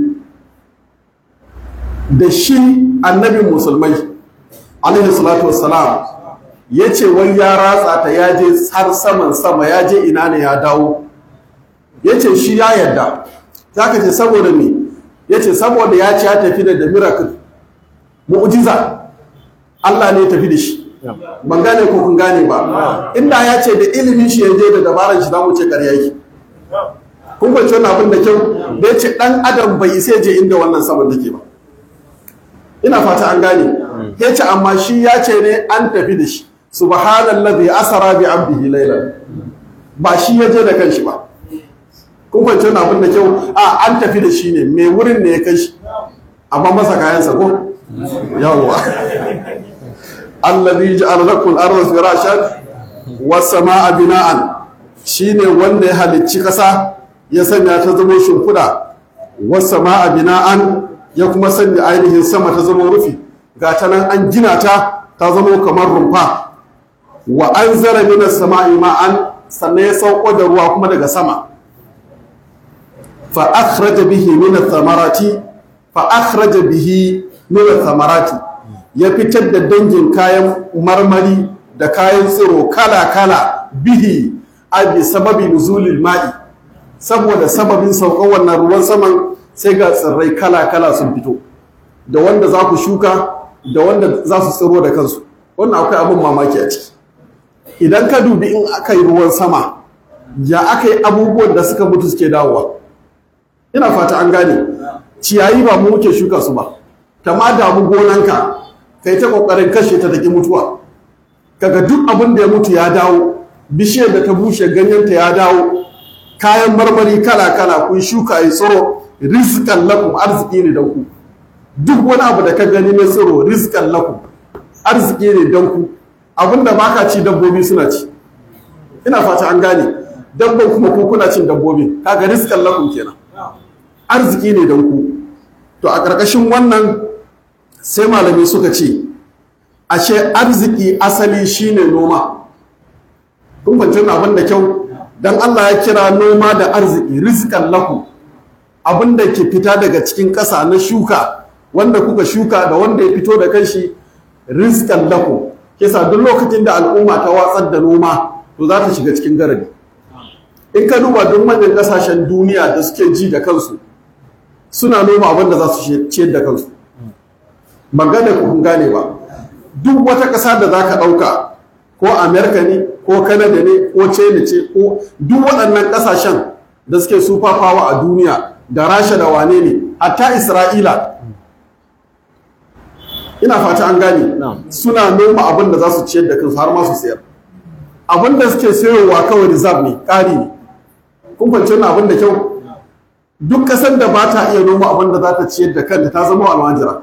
da shi annabin musulmai alaihi salatu wassalam ya ce wai ya ratsa ta ya je har saman sama ya je ina ne ya dawo ya ce shi ya yarda za ka ce saboda me ya ce saboda ya ce ya tafi da da miracle mu'jiza Allah ne ya tafi da shi ban gane ko kun gane ba inda ya ce da ilimin shi ya je da dabaran shi zamu ce ƙarya yake kun kwanci wannan abin da kyau da ya ce ɗan adam bai sai je inda wannan saman take ba ina fata an gane ya ce amma shi ya ce ne an tafi da shi subhanallazi asara bi abdihi laylan ba shi ya je da kanshi ba kun kwanci wannan abin da kyau a an tafi da shi ne mai wurin ne ya kai shi amma masa kayansa ko yawwa allazi ja'ala lakum al-ardha firashan was samaa bina'an shine wanda ya halicci kasa ya sanya ta zama shimfiɗa was samaa bina'an ya kuma sanya ainihin sama ta zama rufi ga ta nan an gina ta ta zama kamar rumfa wa anzara minas sama'i ma'an sannan ya sauko da ruwa kuma daga sama fa akhraja bihi min ath-thamarati fa akhraja bihi min ath-thamarati ya fitar da dangin kayan marmari da kayan tsiro kala kala bihi a bi sababi nuzulil ma'i saboda sababin saukan wannan ruwan saman sai ga tsirrai kala kala sun fito da wanda za ku shuka da wanda za su tsiro da kansu wannan akwai abin mamaki a ciki idan ka dubi in aka yi ruwan sama ya aka yi abubuwan da suka mutu suke dawowa ina fata an gane ciyayi ba mu muke shuka su ba ta ma damu gonanka kai ta kokarin kashe ta taki mutuwa kaga duk abin da ya mutu ya dawo bishiyar da ta bushe ganyenta ya dawo kayan marmari kala kala kun shuka yi tsiro rizqan lakum arziki ne dan ku duk wani abu da ka gani na tsiro rizqan lakum arziki ne dan ku abinda baka ci dabbobi suna ci ina fata an gane dabban kuma ko kuna cin dabbobi kaga rizqan lakum kenan arziki ne dan ku to a ƙarƙashin wannan sai malamai suka ce ashe arziki asali shine noma kun fahimci abin da kyau dan Allah ya kira noma da arziki rizqan lakum abin da ke fita daga cikin ƙasa na shuka wanda kuka shuka da wanda ya fito da kanshi rizqan lakum kisa duk lokacin da al'umma ta watsar da noma to za ta shiga cikin garadi in ka duba duk manyan kasashen duniya da suke ji da kansu suna noma abin da za su ciyar da kansu ban gane ku kun gane ba duk wata ƙasa da za ka ɗauka ko amerika ne ko canada ne ko china ce ko duk waɗannan ƙasashen da suke super power a duniya da rasha da wane ne hatta isra'ila ina fata an gane suna noma abin da za su ciyar da kansu har ma su sayar abin da suke sayowa kawai reserve ne ƙari ne kun fahimci wannan abin da kyau duk ƙasar da ba ta iya noma abin da za ta ciyar da kanta ta zama almajira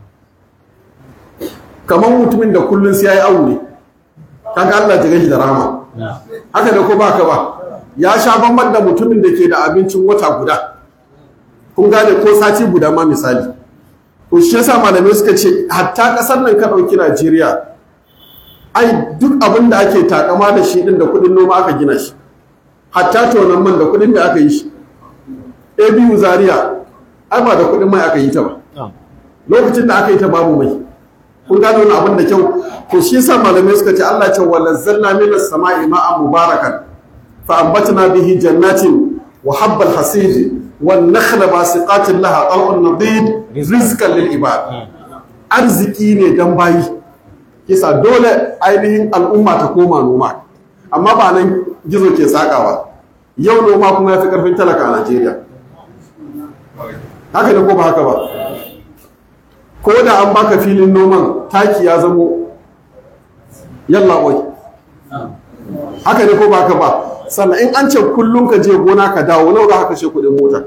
kamar mutumin da kullum sai ya yi awu ne kaga Allah ya shi da rama haka da ko ba ka ba ya sha bamban da mutumin da ke da abincin wata guda kun gane ko sati guda ma misali to shi yasa malamai suka ce hatta kasar nan ka ɗauki Najeriya ai duk abin da ake takama da shi din da kuɗin noma aka gina shi hatta tonon man da kuɗin da aka yi shi ABU Zaria ai ba da kuɗin mai aka yi ta ba lokacin da aka yi ta babu mai kun gano wani abin da kyau to shi yasa malamai suka ce Allah ce wa nazzalna minas sama'i ma'an mubarakan fa ambatna bihi jannatin wa habbal hasid wan nakhla basiqatin laha tal'un nadid rizqan lil ibad arziki ne dan bayi kisa dole ainihin al'umma ta koma noma amma ba nan gizo ke sakawa yau noma kuma ya fi karfin talaka a Najeriya haka ne ko ba haka ba ko da an baka filin noman taki ya zamo yalla oi haka ne ko baka ba sannan in an ce kullum ka je gona ka dawo nawa za ka kashe kudin mota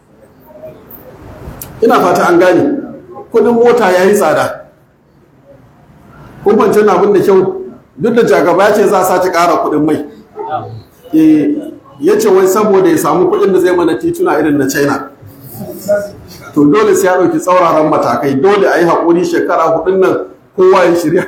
ina fata an gane kudin mota ya yi tsada kun fance na abin da kyau duk da jagaba ya ce za a sace ƙara kudin mai ya ce wai saboda ya samu kudin da zai mana tituna irin na china to dole sai ya ɗauki tsauraran matakai dole a yi haƙuri shekara hudun nan kowa ya shirya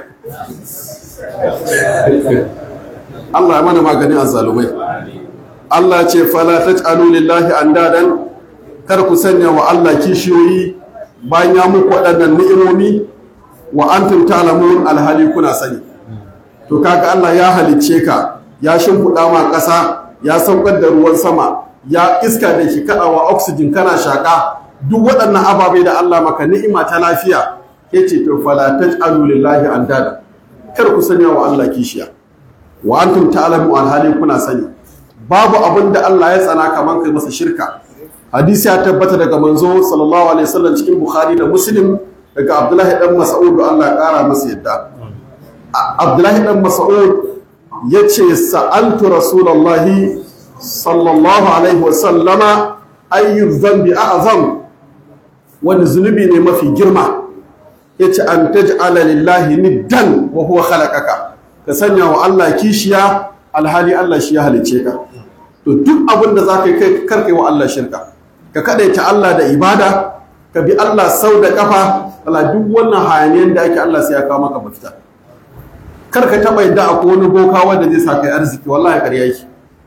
Allah ya mana maganin azzalumai Allah ce fala taj'alu lillahi andadan kar ku sanya wa Allah kishiyoyi bayan ya muku waɗannan ni'imomi wa antum ta'lamun alhali kuna sani to kaga Allah ya halicce ka ya shimfiɗa ma ƙasa ya saukar da ruwan sama ya iska da shi kaɗawa oxygen kana shaƙa duk waɗannan ababai da Allah maka ni'ima ta lafiya ya ce to fala taj'alu lillahi andada kar ku sanya wa Allah kishiya wa antum ta'lamu alhali kuna sani babu abin da Allah ya tsana kaman kai masa shirka hadisi ya tabbata daga manzo sallallahu alaihi wasallam cikin bukhari da muslim daga abdullahi dan mas'ud Allah ya kara masa yadda abdullahi dan mas'ud yace sa'altu rasulullahi sallallahu alaihi wasallama ayyu dhanbi a'zam wani zunubi ne mafi girma yace an taj'ala lillahi niddan wa huwa khalaqaka ka sanya wa Allah kishiya alhali Allah shi ya halice ka to duk abin da zaka kai karkai wa Allah shirka ka kadaita Allah da ibada ka bi Allah sau da kafa wala duk wannan hayaniyan da ake Allah sai ya kawo maka mafita kar ka taba yadda akwai wani boka wanda zai sa kai arziki wallahi ƙarya yake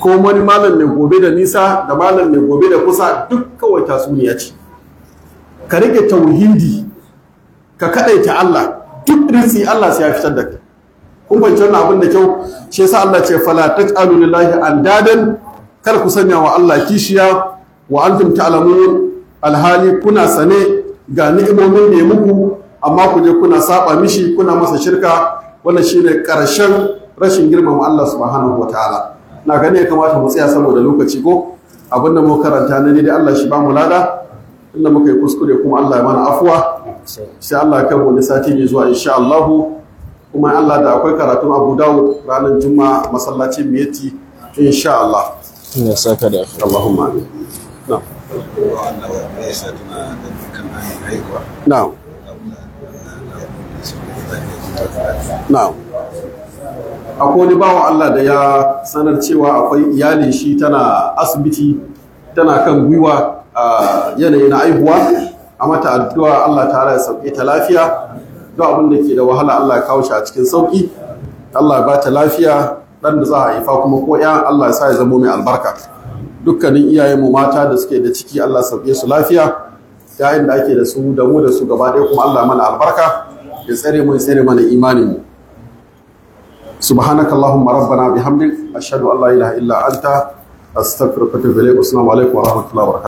ko wani malam mai gobe da nisa da malam mai gobe da kusa duk kawai tasuniya ce ka rike tauhidi ka kadaita Allah duk rinsi Allah sai ya fitar da kai kun fahimci wannan abin da kyau shi yasa Allah ce fala taj'alu lillahi andadan kar ku sanya wa Allah kishiya wa antum ta'lamun alhali kuna sane ga ni'imomin da ya muku amma ku je kuna saba mishi kuna masa shirka wannan shine karshen rashin girmama Allah subhanahu wataala na gane ya kamata mu tsaya saboda lokaci ko abin da mu karanta ne dai Allah shi ba mu lada inda muka yi kuskure kuma Allah ya mana afuwa sai Allah ya kai mu sati mai zuwa insha Allah kuma Allah da akwai karatun Abu Dawud ranar Juma'a masallacin Miyati insha Allah ya saka da Allahumma amin na'am na'am na'am akwai wani bawan Allah da ya sanar cewa akwai iyalin shi tana asibiti tana kan gwiwa a yanayi na aihuwa a mata addu'a Allah ta ya sauke ta lafiya duk abin da ke da wahala Allah ya kawo shi a cikin sauki Allah ya ba ta lafiya dan da za a haifa kuma ko ya Allah ya sa ya zamo mai albarka dukkanin iyayen mu mata da suke da ciki Allah sauke su lafiya yayin da ake da su da mu da su gaba ɗaya kuma Allah mana albarka ya tsare mu ya tsare mana imanin mu سبحانك اللهم ربنا بحمدك أشهد أن لا إله إلا أنت أستغفرك وأتوب إليك والسلام عليكم ورحمة الله وبركاته